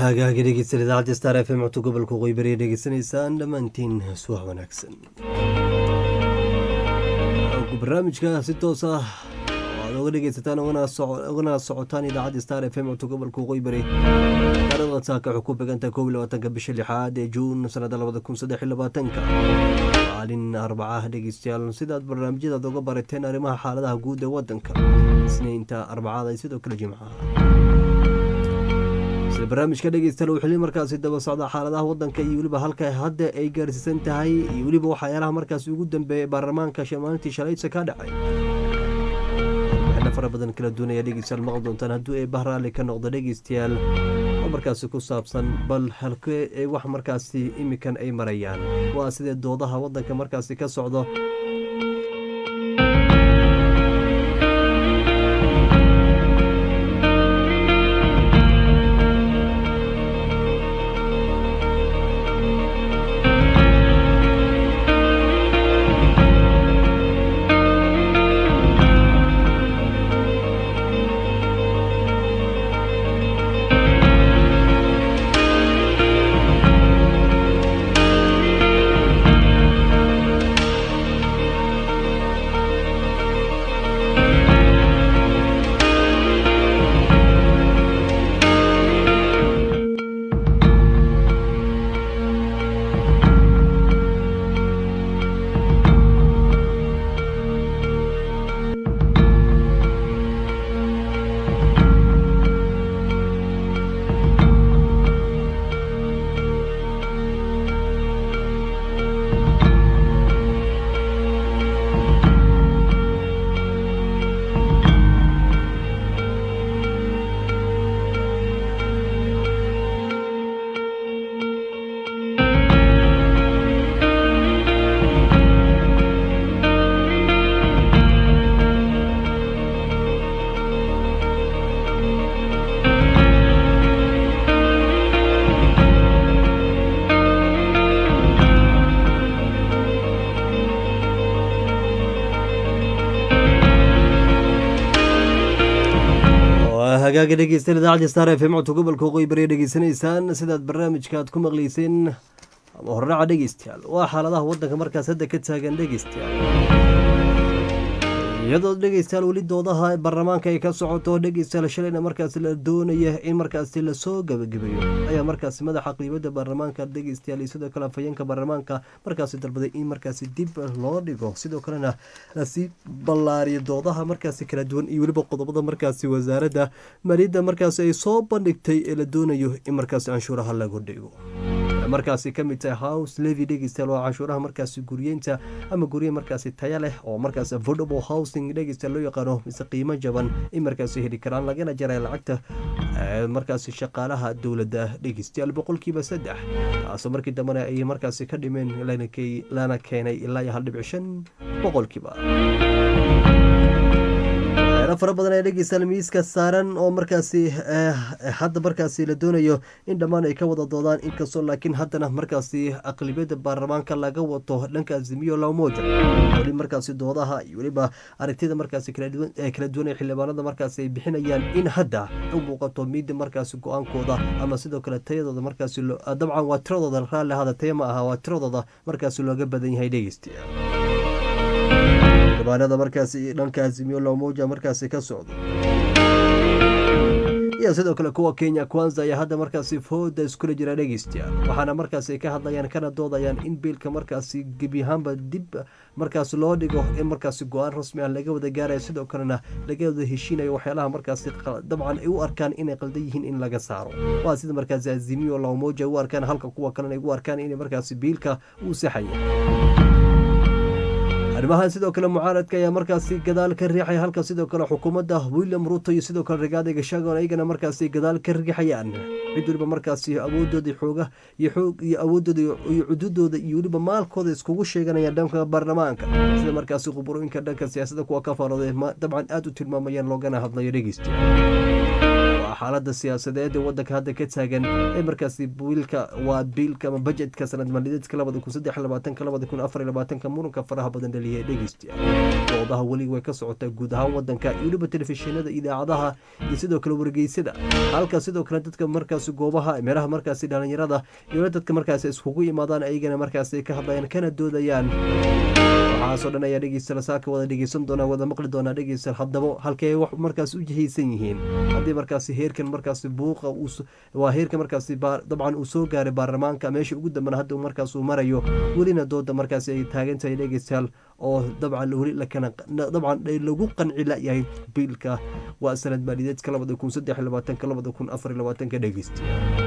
hagaagi dhegeysan idaacadda star f m codka gobolka qoybariya dhegeysanaysaan dhammaantiin suwax wanaagsan barnaamijka si toos ah aad oga dhegeysataan ugana socotaan idaacadda star f m codka gobolka qoybari taarikhda saaka waxay ku begantahay kow iyo labaatanka bisha lixaad ee juun sanada labada kun saddex iyo labaatanka maalin arbacaha dhegeystayaal sidaad barnaamijyadaad oga barateen arrimaha xaaladaha guud ee wadanka isniinta arbacada iyo sidoo kale jimcaha sida barnaamijka dhegeystayaal uu xili markaasi daba socda xaaladaha wadanka iyo weliba halka hadda ay gaarsiisan tahay iyo weliba waxyaalaha markaasi ugu dambeeyay baarlamaanka maalintii shalaysa ka dhacay fara badan kala duwanaya dhegeystayaal maqli doontaan hadduu ee bahraali ka noqdo dhegeystayaal oo markaasi ku saabsan bal halkee ee wax markaasi imikan ay marayaan waa sidee doodaha wadanka markaasi ka socdo hagaaga dhegeystayaal idaacadda star f m codka gobolka qoybariya dhegeysanaysaan sidaad barnaamijka aad ku maqleyseen ama horraca dhegeystayaal waa xaaladaha wadanka markaas hadda ka taagan dhegeystayaal iyadoo dhegeystayaal weli doodaha baarlamaanka ay ka socoto dhegeystayaal shalayna markaasi la doonaya in markaasi lasoo gabagabeeyo ayaa markaasi madaxa qiibada baarlamaanka dhegeystayaal iyo sidoo kale afhayeenka baarlamaanka markaasi dalbaday in markaasi dib loo dhigo sidoo kalena lasii ballaariyo doodaha markaasi kala duwan iyo weliba qodobada markaasi wasaaradda maaliyadda markaasi ay soo bandhigtay ee la doonayo in markaasi canshuuraha lagu dhigo markaasi ka mid tahay house levy dhegeystayaal waa canshuuraha markaasi guryeynta ama gurye markaasi taya leh oo markaasi affordable housing dhegeystayaal loo yaqaano mise qiimo jaban in markaasi heli karaan lagana jaray lacagta markaasi shaqaalaha dowladda dhegeystayaal boqolkiiba saddex taasoo markii dambena ay markaasi ka dhimeen lana keenay ilaa iyo hal dhibic shan boqolkiiba waxyaala fara badan ee dhegeystayaal miiska saaran oo markaasi hadda markaasi la doonayo in dhammaan ay ka wada doodaan inkastoo laakiin haddana markaasi aqlibiyadda baarlamaanka laga wato dhanka azimiyo lamoja weli markaasi doodaha iyo weliba aragtida markaasi kala duwan ee xildhibaanada markaasi ay bixinayaan in hadda u muuqato miida markaasi go-aankooda ama sidoo kale tayadooda markaasi dabcan waa tiradooda raalli hada taya ma aha waa tiradooda markaasi looga badan yahay dhegeystayaal xildhibaanada markaasi dhanka azimiyo lamoja markaasi ka socdo iyo sidoo kale kuwa kenya kwanza ayaa hadda markaasi fooda iskula jira dhegeystayaal waxaana markaasi ka hadlayaan kana doodayaan in biilka markaasi gebi ahaanba dib markaas loo dhigo in markaasi go-aan rasmi ah laga wada gaaraya sidoo kalena laga wada heshiinayo waxyaalaha markaasi dabcan ay u arkaan inay qaldan yihiin in laga saaro waa sida markaasi azimiyo lamoja u arkaan halka kuwa kalena ay u arkaan inay markaasi biilka uu saxaya arrimahan sidoo kale mucaaradka ayaa markaasi gadaal ka riixaya halka sidoo kale xukuumadda william ruto iyo sidoo kale rigaada gashagon ayagana markaasi gadaal ka riixayaan cid waliba markaasi awoodooda xooga iyo xoog iyo awoodooda iyo cududooda iyo weliba maalkooda iskugu sheeganayaan dhanka baarlamaanka sida markaasi khuburooyinka dhanka siyaasadda kuwa ka faarooday dabcan aada u tilmaamayaan loogana hadlayo dhegeystayaal xaalada siyaasadeed ee wadanka hadda ka taagan ee markaasi biilka waa biilka ama bajetka sanad maaliyadeedka labada kun saddex labaatanka labada kun afar labaatanka muranka faraha badan dhaliyay dhegeystayaal doodaha weli way ka socotaa guud ahaan wadanka iyo weliba telefishinada idaacadaha iyo sidoo kale wargeysada halka sidoo kale dadka markaasi goobaha meelaha markaasi dhalinyarada iyo dadka markaasi iskugu imaadaan ayagana markaasi ka hadlayaan kana doodayaan waxaasoo dhan ayaa dhegeysta saaka wada dhegeysan doonaa wada maqli doonaa dhegeysta haddaba halkee wax markaas u jihaysan yihiin haddii markaasi heerkan markaasi buuqa waa heerka markaasi dabcan uu soo gaaray baarlamaanka meesha ugu dambana hadda markaas uu marayo welina dooda markaasi ay taagan tahay dhegeystayaal oo dabcan weli lakana dabcan lagu qanci layahay biilka waa sanad maaliyadeedka labada kun saddex labaatanka labada kun afar labaatanka dhegeystayaal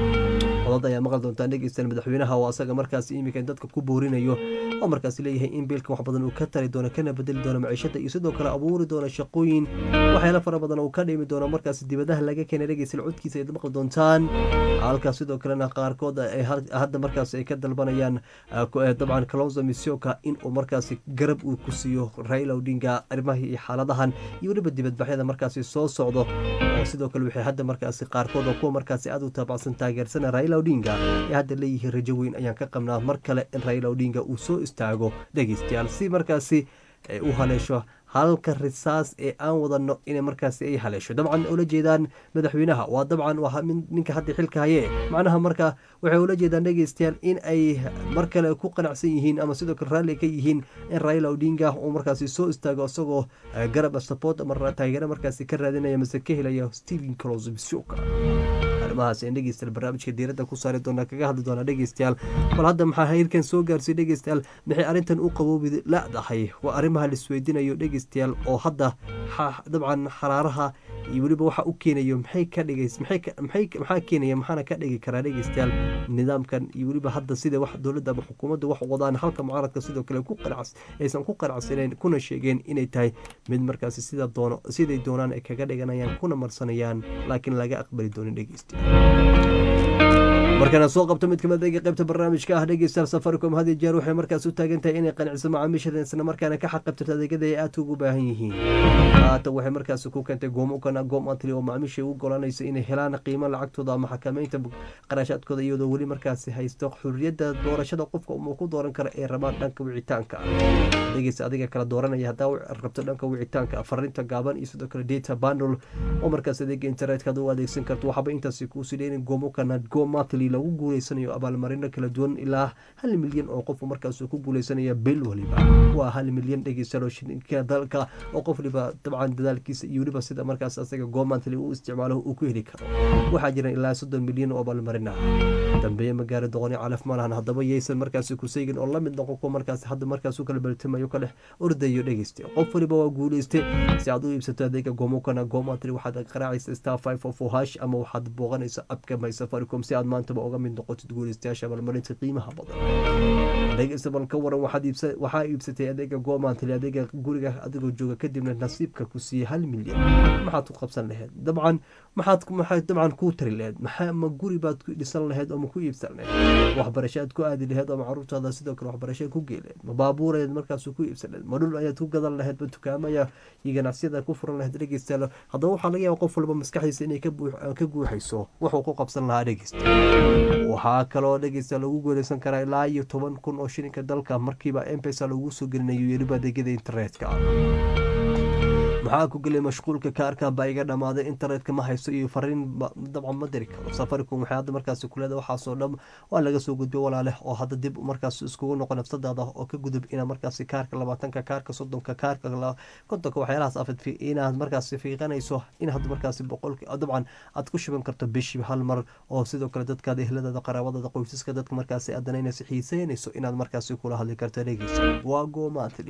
codad ayaa maqli doontaa dhegeystayaal madaxweynaha oo asaga markaasi iminka dadka ku boorinayo oo markaasi leeyahay in biilka wax badan uu ka tari doono kana bedeli doono maciishada iyo sidoo kale abuuri doono shaqooyin waxyaala fara badan uu ka dhimi doono markaasi dibadaha laga keenay dhegeystayaal codkiisa ay maqli doontaan halka sidoo kalena qaarkood ay hadda markaasi ay ka dalbanayaan dabcan kalonzo misioka in uu markaasi garab uu ku siiyo raila odinga arrimaha iyo xaaladahan iyo weliba dibadbaxyada markaasi soo socdo oo sidoo kale waxay hadda markaasi qaarkood oo kuwa markaasi aad u taabacsan taageersana raila odinga ee hadda leeyihiin rajo weyn ayaan ka qabnaa mar kale in raila odinga uu soo istaago dhegeystayaal si markaasi ay u haleesho halka risaas ee aan wadano inay markaasi ay haleesho dabcan ula jeedaan madaxweynaha waa dabcan waa ninka hadda xilka haye macnaha marka waxay ula jeedaan dhegeystayaal in ay mar kale ku qanacsan yihiin ama sidoo kale raalli ka yihiin in raila odinga uu markaasi soo istaago isagoo garab support ama taageero markaasi ka raadinaya mase ka helaya stephen clos bisoka arrimahaas aan dhegeystayaal barnaamijka diiradda ku saari doonaa kaga hadli doonaa dhegeystayaal bal hadda maxaa heyrkan soo gaarsiiy dhegeystayaal maxay arrintan u qaboobi la-dahay waa arrimaha laisweydiinayo dhegeystayaal oo hadda dabcan xaraaraha iyo weliba waxa u keenayo maxay ka dhigays maxaa keenaya maxaana ka dhigi karaa dhegeystayaal nidaamkan iyo weliba hadda sida wax dowladda ama xukuumadda wax wadaan halka mucaaradka sidoo kale ku qanacs aysan ku qanacsaneen kuna sheegeen inay tahay mid markaasi sida doono siday doonaan ay kaga dhiganayaan kuna marsanayaan laakiin laga aqbali doonin dhegeystayaal markana soo qabto mid kamid ega qaybta barnaamijka ah dhegeystayaal safaricom had iyo jeer waxay markaas u taagan tahay inay qanciso macaamiishadan isla markaana ka xaqabtirto adeegyada ay aadka ugu baahan yihiin haata waxay markaasi ku keentay goomukana goom antli oo macaamiisha u golanayso inay helaan qiimo lacagtooda ama xakameynta qarashaadkooda iyadoo weli markaasi haysto xuriyadda doorashada qofka uu ku dooran karo ee rabaan dhanka wicitaanka dhegeysta adiga kala dooranaya haddaa rabto dhanka wicitaanka fariinta gaaban iyo sidoo kale data bundle oo markaas adeega internetka ad u adeegsan karto waxaaba intaasi kuusii dheerin goomukana gomatli lagu guuleysanayo abaalmarino kala duwan ilaa hal milyan oo qof markaas ku guuleysanaya bil waliba waa hal milyan dhegeystayaal oo shilinka dalka oo qof waliba dabcan dadaalkiisa iyo weliba sida markaas asaga goomantli uu isticmaalo uu ku heli karo waxaa jira ilaa soddon milyan oo abaalmarin ah dambeeye magaalo doqoni calaf ma lahan haddaba yaysan markaasi ku seegin oo lamid noqon kuwa markaas hadda markaas u kala baltimayo ka dhex ordayo dhegeysta qof waliba waa guuleystay si aad u iibsato adeega goomukana goomantli waxaad qaraacaysa star five of hash ama waxaad booqanaysa abka my safaricom si aad maantaba uga mid noqotid guuleystayaasha abaalmarinta qiimaha badan dhegeysta bal ka waran waxaa iibsatay adeega goomantli adeega guriga adigoo jooga kadibna nasiibka ku siiyey hal milyan maxaad ku qabsan laheyd dabcan maxaad maxaad dabcan kuu tari laheyd maxaa ma guri baad ku dhisan laheyd oo ma ku iibsan laheyd waxbarashaad ku aadi laheyd oo ma caruurtaada sidoo kale waxbarashaad ku gey laheyd ma baabuurayd markaas ku iibsan laheyd ma dhul ayaad ku gadan laheyd ma dukaamaya iyo ganacsiyada ku furan laheyd dhegeystayaal haddaba waxaa laga yaaba qof walba maskaxdiisa inay ka guuxayso wuxuu ku qabsan lahaa dhegeysta waxaa kaloo dhegeysta lagu guuleysan karaa ilaa iyo toban kun oo shilinka dalka markiiba mpesa lagu soo gelinayo weliba adeegyada internetka maxaa ku gelay mashquulka kaarka baa iga dhammaaday internetka ma haysto iyo fariin dabcan ma diri karo safaricom waxay hadda markaasi kuleeda waxaasoo dhan waa laga soo gudbay walaaleh oo hadda dib markaas iskugu noqo nafsadaada oo ka gudub inaad markaasi kaarka labaatanka kaarka soddonka kaarka kontonka waxyaalahaas afad inaad markaasi fiiqanayso in hadda markaasi boqolki dabcan aad ku shuban karto bishii hal mar oo sidoo kale dadkaada ehladaada qaraabadada qoysaska dadka markaasi aad danaynayso xiiseynayso inaad markaasi kula hadli karto dhegeysa waa goomaatli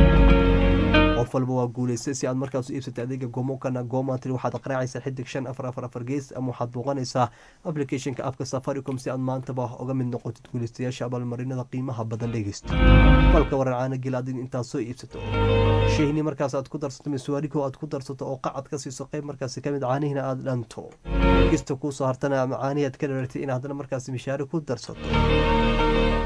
qof walba waa guuleystay si aad markaas u iibsatay adeega gomokana gomantry waxaad qaraacaysaa xidig shan afar afar afar gees ama waxaad booqanaysaa applicationka afka safaricom si aad maantaba uga mid noqotid guuleystayaasha abaalmarinada qiimaha badan dhegeysta balka waran caana gel adig intaad soo iibsato sheyni markaas aad ku darsato miswaarigo aad ku darsato oo qacad ka siiso qayb markaasi kamid caanihiina aada dhanto kista kuusoo hartana ama caanihi aad ka dharartay in haddana markaasi mishaari ku darsato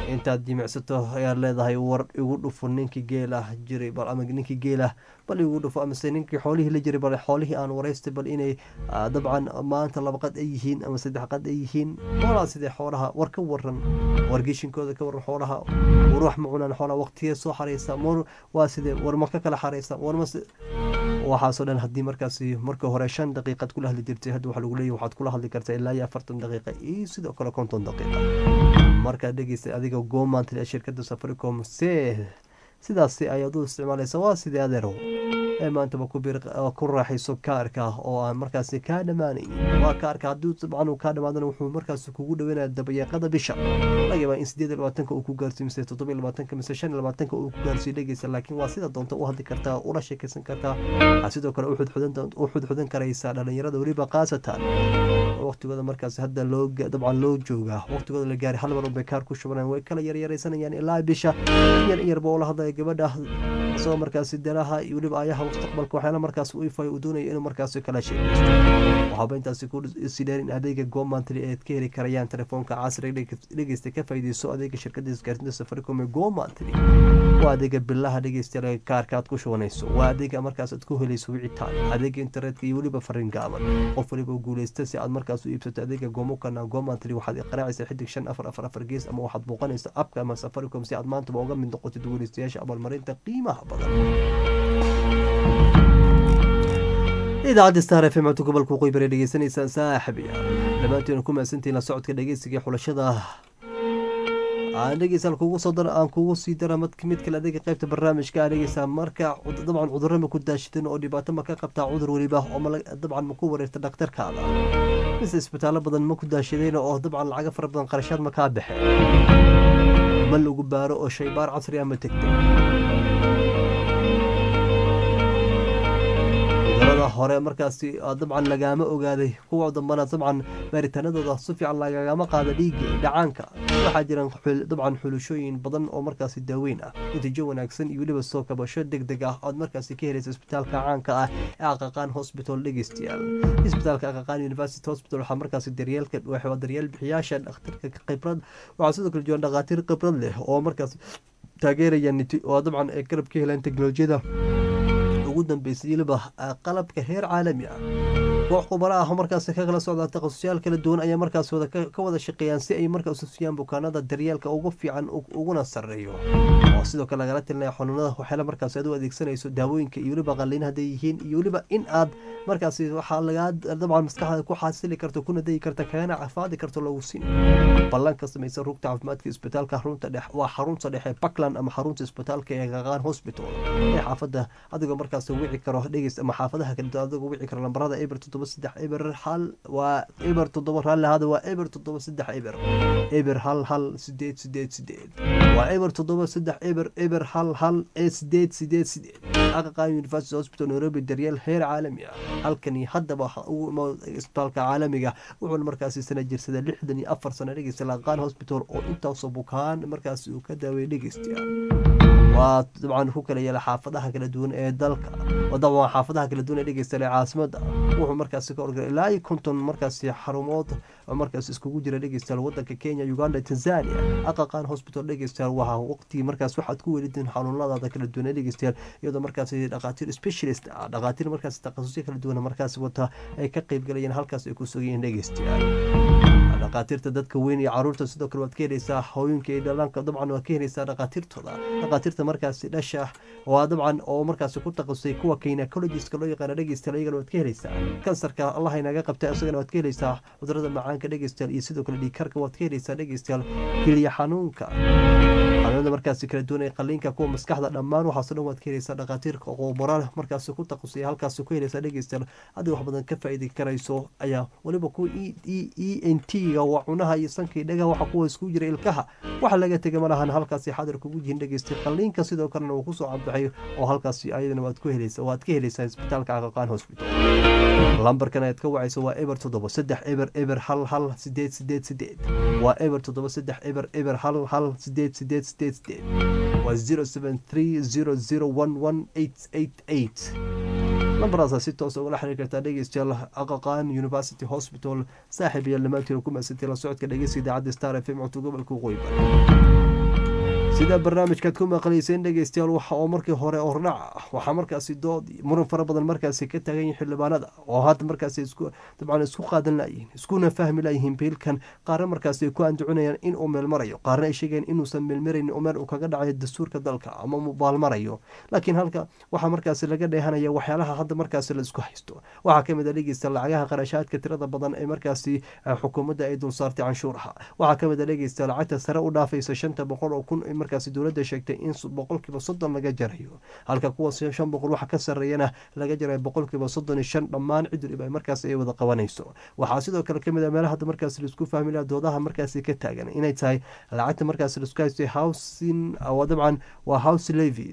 intaad jimicsato ayaad leedahay war igu dhufo ninkii geel ah jiray bal ama ninkii geel ah bal igu dhufo amase ninkii xoolihii la jiray bal xoolihii aan waraystay bal inay dabcan maanta laba qad ay yihiin ama saddex qad ay yihiin xoolaa sidee xoolaha war ka waran wargeshinkooda ka waran xoolaha war wax ma cunaan xoolaha waqtigee soo xareysa mar waa sidee war ma ka kala xareysa war ma waxaasoo dhan haddii markaasi marka hore shan daqiiqad kula hadli jirtay hadda waxaa lagu leeyahy waxaad kula hadli kartaa ilaa iyo afartan daqiiqa iyo sidoo kale konton daqiiqa markaad dhegeystay adiga goomaantali shirkadda safaricom se sidaasi ayaad u isticmaalaysa waa sidee adeerow ee maantaba ku raaxayso kaarka oo aan markaasi kaa dhammaanayn waa kaarka haddii dabcan uu kaa dhamaadana wuxuu markaasi kugu dhaweynaya dabayaaqada bisha laga yaabaa in sideed iyo labaatanka uu ku gaarsiyo mise toddoba iyo labaatanka mise shan iyo labaatanka uu ku gaarsiyo dhegeysa laakiin waa sida doonta u hadli kartaa ula sheekaysan kartaa waxaa sidoo kale u xudxudan karaysaa dhalinyarada weliba khaasatan waqtigooda markaas hadda loo dabcan loo joogaa waqtigooda la gaaray hal mar unbay kaar ku shubanayaan way kala yaryaraysanayaan ilaa bisha yar yarba ula hadlaya gabadha isagoo markaasi danaha iyo weliba ayaha mustaqbalka waxyaala markaas u ifay uu doonaya inuu markaasi kala sheegaysto waxaaba intaasi ku sidheer in adeega gomantry eed ka heli karayaan telefoonka casriga dhegeysta ka faa'iideyso adeega shirkadda isgaarsiinta safaricom ee gomantry waa adeega bilaha dhegeystayaal kaarka aad ku shubanayso waa adeega markaas aad ku helayso wicitaan adeega internetka iyo weliba fariin gaaban qof waliba guuleysta si aad markaas u iibsato adeega gomokana gomantry waxaad qaraacaysa xidig shan afar afar afar gees ama waxaad booqanaysa abka ama safaricom si aad maantaba uga mid noqotid guuleystayaasha abaalmarinta qiimaha badan idaacadda star f m codka gobolka waqooyi bari dhegeysanaysaan saaxibiya dhammaanteenu ku mahadsantihin la socodka dhegeysiga xulashada aan dhegeysa kugu soo dara aan kugu sii dara mid kale adeega qaybta barnaamijka aan dhegeysaa marka dabcan cudurro ma ku daashidin oo dhibaato ma ka qabtaa cudur weliba oo dabcan ma ku wareerta dhakhtarkaada mise isbitaallo badan ma ku daashideen oo dabcan lacago fara badan qarashaad ma kaa baxeen ma lagu baaro oo shaybaar casri ah ma tegtay cudurada hore markaasi dabcan lagaama ogaaday kuwa dambana dabcan baaritaanadooda si fiican lagagama qaada dhiigga dhacaanka waxaa jiraan dabcan xulashooyin badan oo markaasi daaweyn ah natiijo wanaagsan iyo weliba soo kabasho deg deg ah ood markaasi ka helaysa isbitaalka caanka ah ee aqaqaan hospital dhegeystayaal isbitaalka aqaqaan university hospital waxaa markaasi daryeelka waa daryeel bixiyaasha dhakhtarka khibrad waxaa sidoo kale joogan dhakhaatiir khibrad leh oo markaas taageeraya oo dabcan ay garab ka helaan teknolojiyada ugu dambeysay weliba qalabka heer caalami ah koox khubaro ah markaas ka kala socda takhasusyaal kala duwan ayaa markaas ka wada shaqeeyaan si ay markaas usiyaan bukaanada daryeelka ugu fiican uguna sareeyo oo sidoo kale lagala tilinaya xanuunada waxyaala markaas aad u adeegsanayso daawooyinka iyo weliba qalliin hadday yihiin iyo weliba in aad markaas waxaa lagaa dabcan maskaxda ku xasili karto kuna dayi karta kagana cafaadi karto lagu siin ballan ka samaysa rugta caafimaadka isbitaalka xarunta dhex waa xarunta dhexe puntland ama xarunta isbitaalka ee qaqaan hospital ee xaafadda adigoo markaas wici karo dhegeys ama xaafadaha kale adigoo wici karo lambarada eber toddoba saddex eber hal waa eber toddoba raalli hada waa eber toddoba saddex eber eber hal hal sideed sideed sideed waa eber toddoba saddex eber eber hal hal ee sideed sideed sideed aqaqaan university hospital nairobi daryeel heer caalami ah halkani haddaba isbitaalka caalamiga wuxuuna markaasi sana jirsada lixdan iyo afar sano dhegeysta laqaan hospital oo intaasoo bukaan markaasi uu ka daaweeyay dhegeystayaal waa dabcan ku kala yeela xaafadaha kala duwan ee dalka dabcan xaafadaha kala duwan ee dhegeysta caasimada wuxuu markaasi ka orgala ilaa iyo konton markaasi xarumood oo markaas iskugu jira dhegeystayaal wadanka kenya uganda tanzania aqaqaan hospital dhegeystayaal waa waqtigii markaas waxaad ku welidin xanuunadaada kala duwan ee dhegeystayaal iyadoo markaasi dhakhaatiir specialist ah dhakhaatiir markaasi takhasusyo kala duwan markaasi wata ay ka qeyb galayeen halkaas ay ku sugayeen dhegeystayaal dhakhaatiirta dadka weyn iyo caruurta sidoo kale waad ka helaysaa hooyinka iyo dhallaanka dabcan waad ka helaysaa dhakhaatiirtooda dhakhaatiirta markaasi dhasha waa dabcan oo markaasi ku takhasusay kuwa gynecologiska loo yaqaana dhegeystayaal iyagana waad ka helaysaa kansarka allah inaga qabta isagana waad ka helaysaa cudurada macaanka dhegeystayaal iyo sidoo kale dhiigkarka waad ka helaysaa dhegeystayaal keliya xanuunka xanuunada markaasi kala duwan ee qaliinka kuwa maskaxda dhammaan waxaasoo dhan waad ka helaysaa dhakhaatiirka qoobara markaasi ku takhasusay halkaasi ku helaysaa dhegeystayaal haddii wax badan ka faa'iidi karayso ayaa weliba kuwa e n t ga waa cunaha iyo sankii dhagaha waxa kuwa isku jira ilkaha waxa laga tegay malahan halkaasi xadir kugu jihin dhegeystay qaliinka sidoo kalena uu kusoo cabaxay oo halkaasi ayadana waad ku helaysa waad ka helaysaa isbitaalka aqaqaan hospital lambarkan ayaad ka wacayso waa eber toddoba saddex eber eber hal hal sideed sideed sideed waa eber toddoba saddex eber eber hal hal sideed sideed sideed sideed waa zero seven three zero zero one one eight eight eight lambaraasaa si toosa ugala xiriir kartaa dhegeystayaal aqaqaan university hospital saaxiib iyo dhammaantiin ku maasantay la socodka dhegeysta idaacadda star f m codka gobolka waqooyi bari sida barnaamijkaad ku maqlayseen dhegeystayaal waxa oo markii hore ordhac ah waxaa markaasi dood muran fara badan markaasi ka taagan yihin xildhibaanada oo hadda markaasi isku dabcan isku qaadan layihiin iskuna fahmi layihiin biilkan qaarna markaasi ay ku andacinayaan inuu meelmarayo qaarna ay sheegeen inuusan meelmaraynin oo meel uu kaga dhacayo dastuurka dalka ama mubaalmarayo laakiin halka waxaa markaasi laga dheehanaya waxyaalaha hadda markaasi la isku haysto waxaa kamid a dhegeysta lacagaha qarashaadka tirada badan ee markaasi xukuumadda ay dulsaartay canshuuraha waxaa kamid a dhegeysta lacagta sare u dhaafaysa shanta boqol oo kun markaasi dowladda sheegtay in boqolkiiba soddon laga jarayo halka kuwa shan boqol waxa ka sareeyana laga jarayo boqolkiiba soddon iyo shan dhammaan cidulib ay markaas ay wada qabanayso waxaa sidoo kale kamid a meelaha hadda markaasi laisku fahmi laha doodaha markaasi ka taagan inay tahay lacagta markaasi laisku haystay housing dabcan waa house levy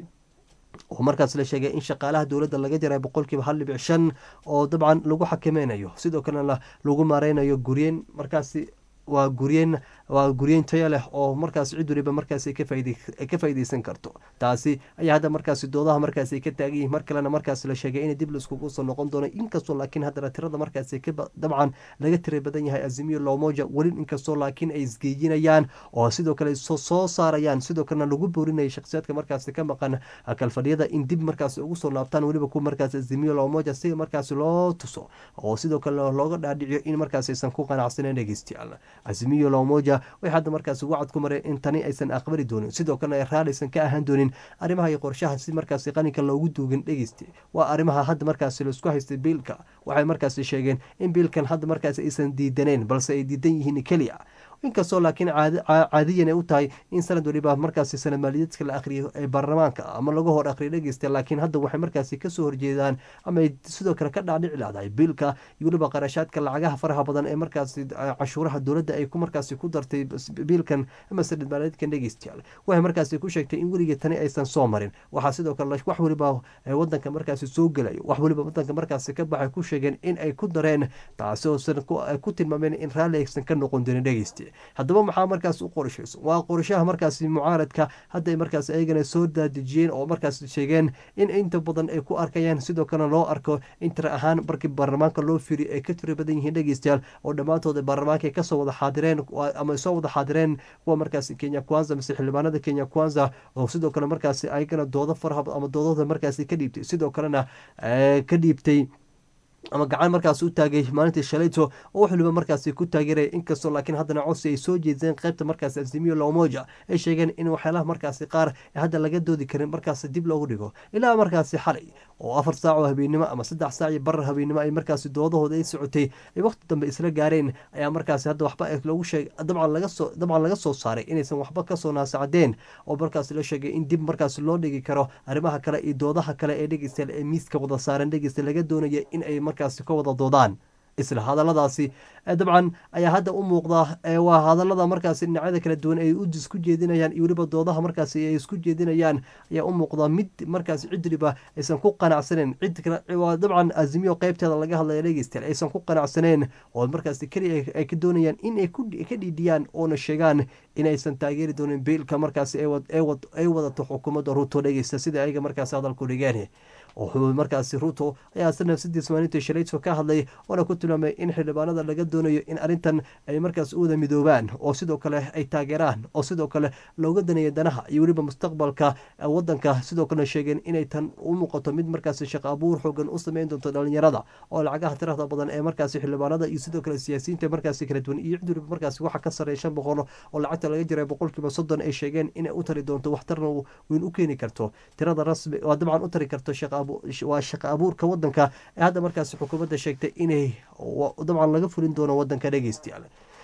oo markaas la sheegay in shaqaalaha dowladda laga jaray boqolkiiba hal dhibic shan oo dabcan lagu xakameynayo sidoo kalena lagu maareynayo guryen markaasi waa guryen waa guryeyn taya leh oo markaas cid waliba markaas ka faaideysan karto taasi ayaa hadda markaasi doodaha markaas ka taagan yihin mar kalena markaas la sheegay in dib laiskugu soo noqon doono inkastoo laakiin haddana tirada markaas dabcan laga tira badan yahay azimiyo lomoja weli inkastoo laakiin ay isgeejinayaan oo sidoo kale soo saarayaan sidoo kalena lagu boorinaya shakhsiyaadka markaasi ka maqan kalfadhiyada in dib markaas ugu soo laabtaan weliba ku markaas azimiyo lomoja si markaasi loo tuso oo sidoo kale looga dhaadhiciyo in markaas aysan ku qanacsaneyn dhegeystayaal azimiyo lomoja way hadda markaasi wacad ku mareen in tani aysan aqbali doonin sidoo kalena ay raalaysan ka ahaan doonin arrimaha iyo qorshaha si markaasi qaninka loogu duugin dhegeysta waa arrimaha hadda markaasi laisku haystay biilka waxay markaasi sheegeen in biilkan hadda markaasi aysan diidaneen balse ay diidan yihiin keliya inkastoo laakiin caadiyan ay u tahay in sanad waliba markaasi sanad maaliyaedka la akhriyo ee baarlamaanka ama laga hor akhriyo dhegeysta laakiin hadda waxay markaasi kasoo horjeedaan ama ay sidoo kale ka dhaadhici lahdahay biilka iyo weliba qarashaadka lacagaha faraha badan ee markaasi cashuuraha dowladda ay ku markaasi ku dartay biilkan ama sanad maaliyaedkan dhegeystayaal waxay markaasi ku sheegtay in weligii tani aysan soo marin waxaa sidoo kale wax weliba wadanka markaasi soo gelayo wax weliba wadanka markaasi ka baxay ku sheegeen in ay ku dareen taasi oosan ku tilmaameen in raalli aysan ka noqon doonin dhegeysta haddaba maxaa markaas u qorshayso waa qorshaha markaasi mucaaradka hadday markaas ayagana soo daadejiyeen oo markaas sheegeen in inta badan ay ku arkayaan sidoo kalena loo arko in tira ahaan markii baarlamaanka loo firi ay ka tira badan yihiin dhegeystayaal oo dhammaantood baarlamaanka kasoo wada xaadireen ama soo wada xaadireen kuwa markaasi kenya kwanza mise xildhibaanada kenya kwanza oo sidoo kale markaasi ayagana doodo faraha ama doodada markaasi ka dhiibtay sidoo kalena ka dhiibtay ama gacan markaas u taagay maalintii shalayto oo wax waliba markaasi ku taageeraya inkastoo laakiin haddana codsi ay soo jeedeen qaybta markaasi azimiyo lomoja ay sheegeen in waxyaalaha markaasi qaar hadda laga doodi karin markaasi dib loogu dhigo ilaa markaasi xalay oo afar saac oo habeennimo ama saddex saac iyo barar habeennimo ay markaasi doodahooda ay socotay ay waqti dambe isla gaareen ayaa markaasi hadda waxba loogu sheegay dabcan laga soo dabcan laga soo saaray inaysan waxba kasoo naasacdeen oo markaasi la sheegay in dib markaasi loo dhigi karo arrimaha kale iyo doodaha kale ee dhegeystayaal ee miiska wada saaran dhegeysta laga doonaya in ay markaasi ka wada doodaan isla hadaladaasi dabcan ayaa hadda u muuqda waa hadalada markaasi dhinacyada kala duwan ay isku jeedinayaan iyo weliba doodaha markaasi ay isku jeedinayaan ayaa u muuqda mid markaasi cidriba aysan ku qanacsaneen cid waa dabcan azimiyo qeybteeda laga hadlaya dhegeystayaal aysan ku qanacsaneen oo markaasi keliya ay ka doonayaan in ay ka dhiidhiyaan oona sheegaan inaysan taageeri doonin biilka markaasi ay wadato xukuumadda ruto dhegeysta sida ayaga markaasi hadalku dhigeen wuxuu markaasi ruto ayaa si nafsadiis maalintii shalayto ka hadlay oona ku tilmaamay in xildhibaanada laga doonayo in arrintan ay markaas u wada midoobaan oo sidoo kale ay taageeraan oo sidoo kale looga daneeya danaha iyo weliba mustaqbalka wadanka sidoo kalena sheegeen inay tan u muuqato mid markaasi shaqo abuur xoogan u sameyn doonto dhalinyarada oo lacagaha tirada badan ee markaasi xildhibaanada iyo sidoo kale siyaasiyiinta markaasi kala duwan iyo cid weliba markaasi waxa ka sareeya shan boqol oo lacagta laga jiray boqolkiiba soddon ay sheegeen inay u tari doonto waxtarna weyn u keeni karto tirada rasmi waa dabcan u tari karto waa shaqo abuurka wadanka ee hadda markaasi xukuumadda sheegtay inay dabcan laga fulin doono wadanka dhegeystayaal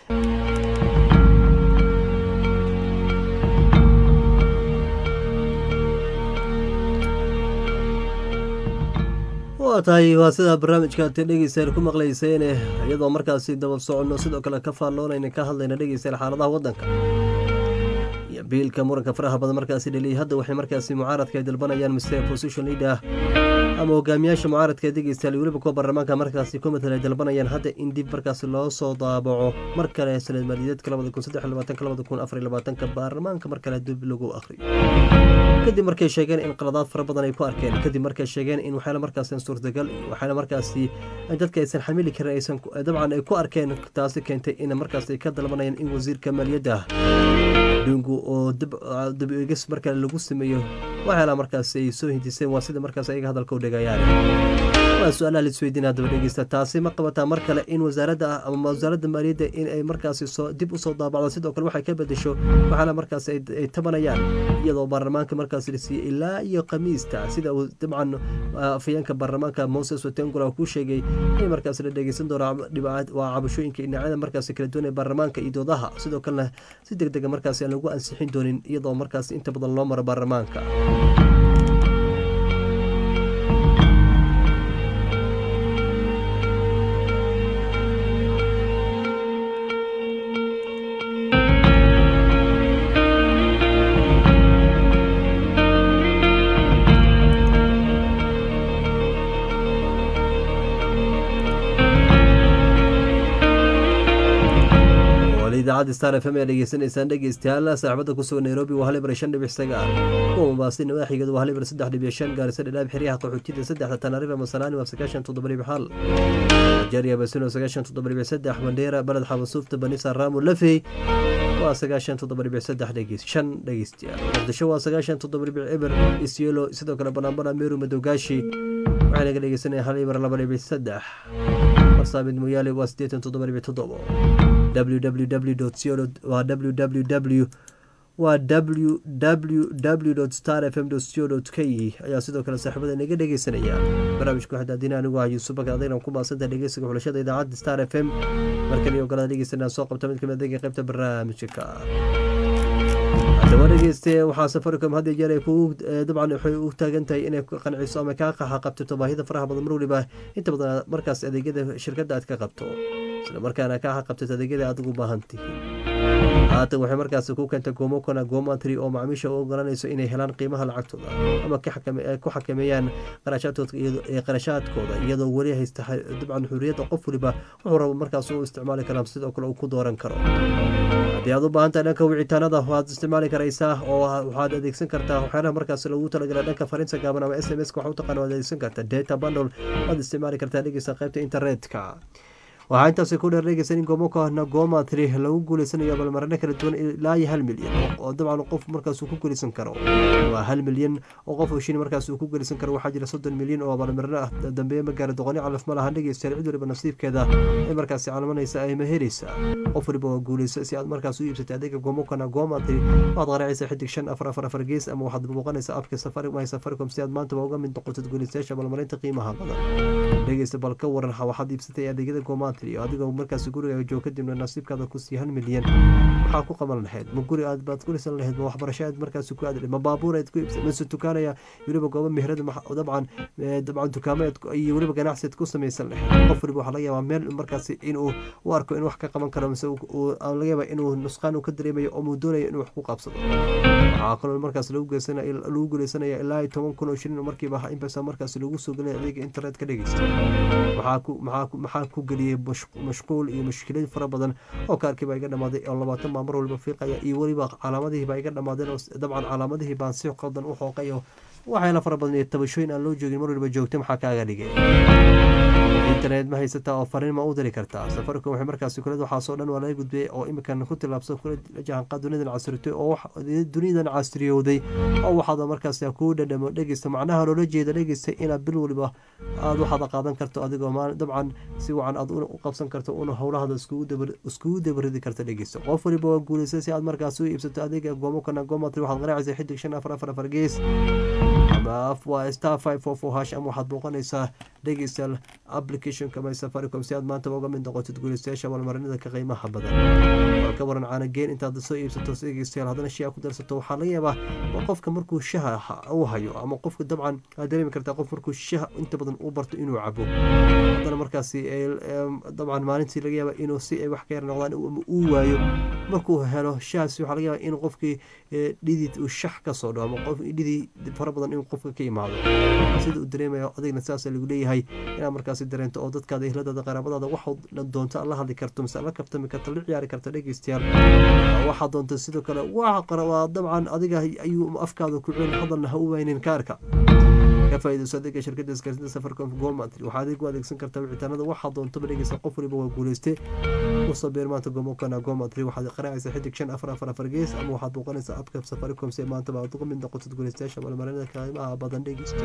waa tahay waa sidaa barnaamijka ate dhegeystayaal ku maqlayseen iyadoo markaasi daba soconno sidoo kale ka faalloonayna ka hadlayna dhegeystayaal xaaladaha wadanka iyo biilka muranka faraha badan markaasi dheliyay hadda waxay markaasi mucaaradka ay dalbanayaan mr position leader ama hogaamiyaasha mucaaradka ee dhegeystayaal weliba kuwa baarlamaanka markaasi ku matala ay dalbanayaan hadda in dib markaasi loo soo daabaco mar kale sanad maaliyadeedka labada kun saddex labaatanka labada kun afar labaatanka baarlamaanka mar kale dib lagu akhriyo kadib markay sheegeen in qaladaad fara badan ay ku arkeen kadib markay sheegeen in waxyaala markaasi suurtagal iyo waxyaala markaasi dadka aysan xamili karin aysan dabcan ay ku arkeen taasi keentay in markaasi ka dalbanayaan in wasiirka maaliyadda adduunku oo dib eegis marka lagu sameeyo waxyaala markaas ay soo hindiseen waa sida markaas ayaga hadalka u dhigayaan waa su-aalaha laisweydiin haddaba dhegeysta taasi ma qabataa mar kale in wasaaradda ama wasaaradda maaliyadda in ay markaasi soo dib usoo daabacdo sidoo kale waxay ka bedesho waxaana markaas ay tabanayaan iyadoo baarlamaanka markaas la siiyey ilaa iyo khamiista sida uu dabcan afayeenka baarlamaanka moses watengula ku sheegay in markaas la dhegeysan doono waa cabashooyinka dhinacyada markaas kala duwan ee baarlamaanka iyo doodaha sidoo kalena si deg dega markaas aan lagu ansixin doonin iyadoo markaas inta badan loo maro baarlamaanka idaacadda star f m ee dhegeysanaysaan dhegeystayaal saaxibada ku sugan nairobi waa halibar shan dhibic sagaal kuwa mombaasin madaxigeedu waa halibar saddex dhibic shan gaarisa dhadhaab xeryaha qaxootida saddexda tanaarifa masalaani waa sagaashan toddoba dhibic hal nigeria basino sagaashan toddoba dhibic saddex mandheera baled xabasuufta banisa raamu lafey waa sagaashan toddoba dhibic saddex dhegeys shan dhegeystayaal muqdisho waa sagaashan toddoba dhibic eber isyelo sidoo kale banaanbana meru madogaashi waxay naga dhegeysanaya halibar laba dhibic saddex farsaamid moyaale waa siddeetan toddoba dhibic toddobo www waa www waa www star f m co k ayaa sidoo kale saaxiibada inaga dhegeysanaya barnaamijka waxaa daadina anigu ah yuusuf bakar adayna ku maasanta dhegeysiga xulashada idaacadda star f m markale ogolada dhegeysanaa soo qabta mid kamid adega qaybta barnaamijka haddaba dhegeyste waxaa safaricom had jeer ay kugu dabcan waxay u taagan tahay inay qanciso ama kaa qaxa qabtito baahida faraha badan mar waliba inta badan markaas adeegyada shirkadda aad ka qabto isla markaana kaa qabtito adeegyada aad ugu baahan tihiin haatan waxay markaas ku keentay goomokana goomantry oo macaamiisha u ogolanayso inay helaan qiimaha lacagtooda ama ku xakameeyaan qarashaadkooda iyadoo weli haysta dabcan xuriyadda qof waliba wuxuu rabo markaas u isticmaali karaa sidoo kale uu ku dooran karo haddii aad u baahan tahay dhanka wicitaanada waad isticmaali karaysaa oo waxaad adeegsan kartaa waxyaalaha markaas lagu talagala dhanka fariinta gaaban ama s m s waxa u taqaan waad adeegsan kartaa data bundle waad isticmaali kartaa dhegeysa qaybta internetka waxaa intaasi ku dheer dhegeysan in goomokana gooma tiri lagu guuleysanayo abaalmarino kala duwan ilaa iyo hal milyan oo dabcan qof markaas uu ku guuleysan karo waa hal milyan oo qof shin markaas uu ku guuleysan karo waxaa jira soddon milyan oo abaalmarino ah dambeeye magaara doqoni calaf ma lahan dhegeystayaal cid waliba nasiibkeeda ay markaasi calmanaysa ay maheraysa qof waliba waa guuleysa si aad markaas u iibsatay adeega goomokana gooma tiri waxaad qaracaysa xidig shan afar afar afar gees ama waxaad muuqanaysa abka safaricom safaricom si aad maanta uga mid noqotid guuleystayaasha abaalmarinta qiimaha badan dhegeysta bal ka waran waxaad iibsatay adeegyada gooma adigoo markaas guriga joog kadibna nasiibkaada ku sii hal milyan maxaa ku qaban lahayd ma guri aad baad kulisan lahayd ma waxbarasho aad markaas ku aad ma baabuur aad ku iibsa mase tukaanaya weliba goobo meherada dabcan dabcan dukaamo iyo weliba ganacsi aad ku samaysan lahayd qof waliba waxaa laga yaabaa meel markaas inuu u arko in wax ka qaban karo mise laga yaabaa inuu nusqaan uu ka dareemayo oo muu doonayo inuu wax ku qabsado waxaa kaloo markaas lagu guuleysanaya ilaa toban kun oo shilin markiiba inbasa markaas lagu soo gelinaya adeega internetka dhegeysta maxaa ku geliyey mashquul iyo mushkilad fara badan oo kaarkii baa iga dhamaaday oo labaatan baa mar waliba fiiqaya iyo weliba calaamadihii baa iga dhamaadeen oo dabcan calaamadihii baan si qaldan u xooqayo waxyaala fara badan iyo tabashooyin aan loo joogin mar waliba joogta maxaa kaaga dhigay internet ma haysataa oo fariin ma u diri kartaa safaricom waxay markaasi kulad waxaasoo dhan waa laga gudbiyey oo iminkan ku tilaabsan kula jahanqaad dunidan casritay oo dunidan casriyowday oo waxaad markaas kuu dhadhamo dhegeysta macnaha loola jeeda dhegeysta inaad bil waliba aad waxaad qaadan karto adigoo dabcan si wacan aad u qabsan karto una howlahada iskugu dabaridi karta dhegeysta qof waliba waa guuleysay si aad markaas u iibsato adeega goomokana goomatri waxaad qaraacaysa xidig shan afar afar afar gees ama waa star five four four hash ama waxaad booqanaysaa dhegeystayaal applicationka my safaricom si aad maanta uga mid noqotid guuleystayaasha abaalmarinada ka qiimaha badan waa ka waran caanageen intaad soo iibsato dhegeystayaal haddana shay ku darsato waxaa laga yaabaa qofka markuu shaha uu hayo ama qofka dabcan aad dareemi kartaa qof markuu shaha inta badan u barto inuu cabo haddana markaasi dabcan maalintii laga yaaba inuu si ay wax ka yar noqdaan uu waayo markuu helo shahaasi waxaa laga yaaba in qofkii dhidid uu shax ka soo dhawo ama qof dhidid fara badan inuu qofka ka imaado sida uu dareemayo adigna saasa lagu leeyahay inaad markaasi dareento oo dadkaada ehladaada qaraabadaada waxaad doonto la hadli karto mise la kaftami karto la ciyaari karto dhegeystayaal waxaad doonto sidoo kale waa dabcan adiga ayuu afkaada ku celin hadalna ha u waynin kaarka ka faa'iidayso adeega shirkadda isgaarsiinta safaricom gomatry waxaa adeeg u adeegsan kartaa wicitaanada waxaa doontaba dhegeysa qof waliba waa guuleystay usoo beer maanta gomokana gomatry waxaad qaraacaysaa xidig shan afar afar afar gees ama waxaad booqanaysaa abka safaricom si maantaba aad uga mid noqotid guuleystayaasha malmarinada qiimaha badan dhegeysta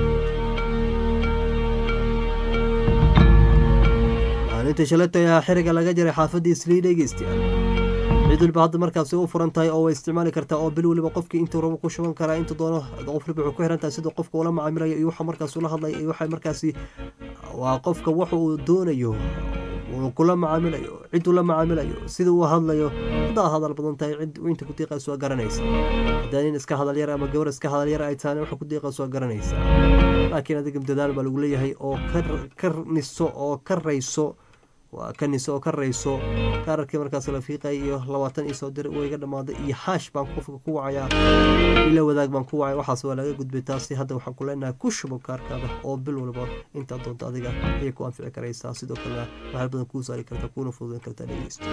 maalinta shalata ayaa xiriga laga jaray xaafadii islii dhegeystayaal cid waliba hadda markaasi u furan tahay oo way isticmaali kartaa oo bil waliba qofkii intuu rabo ku shuban karaa intuu doono qof waliba wuxuu ku xiran tahay siduu qofka ula macaamilayo iyo waxa markaas ula hadlaya iyo waxa markaasi waa qofka waxa uu doonayo uu kula macaamilayo cid ula macaamilayo sida uu hadlayo haddaa hadal badan tahay cid inta ku diiqayso waa garanaysa haddaa nin iska hadal yar ama gabar iska hadal yar ay tahay waxa ku diiqayso waa garanaysa laakiin adiga dadaal baa lagu leeyahay oo ka niso oo ka rayso waa kaniso oo ka rayso kaararkii markaas la fiiqay iyo labaatan ii soo dir wayga dhammaaday iyo haash baan qofka ku wacayaa ila wadaag baan ku wacay waxaas waa laga gudbay taasi hadda waxaan ku leenahay ku shubo kaarkaada oo bil waliba intaad doonto adiga ayay ku anfici karaysaa sidoo kalena waxaal badan kuu saari karta kuuna fududan kartaa dhegeysta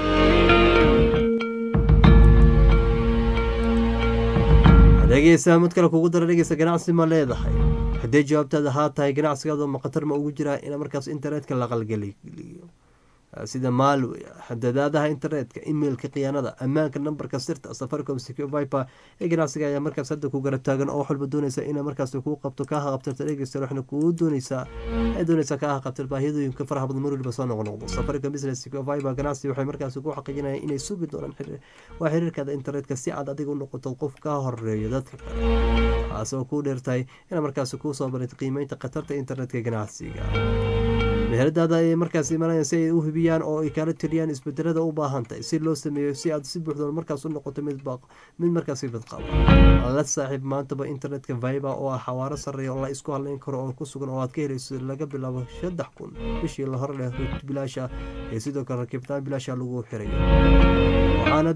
dhegeysa mid kale kugu dara dhegeysa ganacsi ma leedahay haddee jawaabtaada haa tahay ganacsigaada ma khatar ma ugu jiraa in markaas internetka la qalgeliyo sida malway xadadaadaha internetka emailka khiyaanada ammaanka nambarka sirta safaricom secure viper ee ganacsiga ayaa markaas hadda ku garab taagan oo wax walba doonaysa inay markaas kuu qabto kaa haqabtirta dhegeysta waxna kuu doonaysaa ay doonaysaa kaa haqabtir baahiyadooyinka faraha badan mar waliba soo noqnoqdo safaricom business secure viper ganacsi waxay markaas ku xaqiijinayaan inay sugi doonaan waa xiriirkaada internetka si aad adiga u noqoto qof ka horeeyo dadka kale taasoo kuu dheertahay ina markaas kuu soo barid qiimeynta khatarta internetka ganacsiga meheradaada ayay markaas imanayaan si ay u hubiyaan oo ay kala tiriyaan isbedelada u baahan tahay si loo sameeyo si aad si buuxda markaas u noqoto mid mid markaas badqaba la saaxiib maantaba internetka viber oo ah xawaaro sareeya oo la isku hadleyn karo oo ku sugan oo aad ka helayso laga bilaabo saddex kun bishii la hore leh rut bilaasha ee sidoo kale rakiibtaan bilaasha lagu xirayo waxaana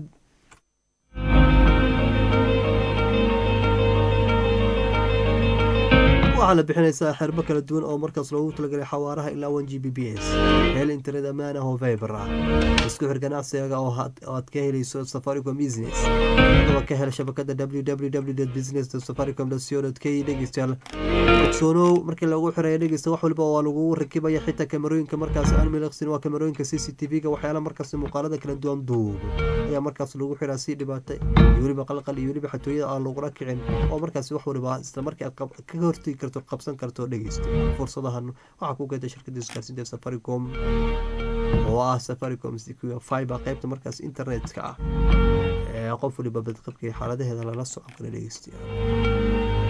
waxaana bixinaysaa xerbo kala duwan oo markaas loogu talagalay xawaaraha ilaa one g b b s hel internet ammaan ah oo viber ah isku xir ganacsigaga oo aad ka helayso safaricom business adaba ka hel shabakada www business safaricom co k dhegeystayaal ogsoonow markii lagu xiraya dhegeysta wax waliba waa lagu rakibaya xitaa kamerooyinka markaas aan miliqsin waa kamerooyinka c c t v-ga waxyaala markaas muuqaalada kala duwan duubo ayaa markaas lagu xiraa si dhibaata iyo weliba qalqal iyo weliba xatooyada aan lagula kicin oo markaas wax waliba isla markii aad ka hortegi karto qabsan karto dhegeysta fursadahan waxaa ku geeda shirkada isgaarsiinta safaricom oo ah safaricom fiber qaybta markaas internetka ah ee qof waliba badqabka iyo xaaladaheeda lala socon kara dhegeystayaal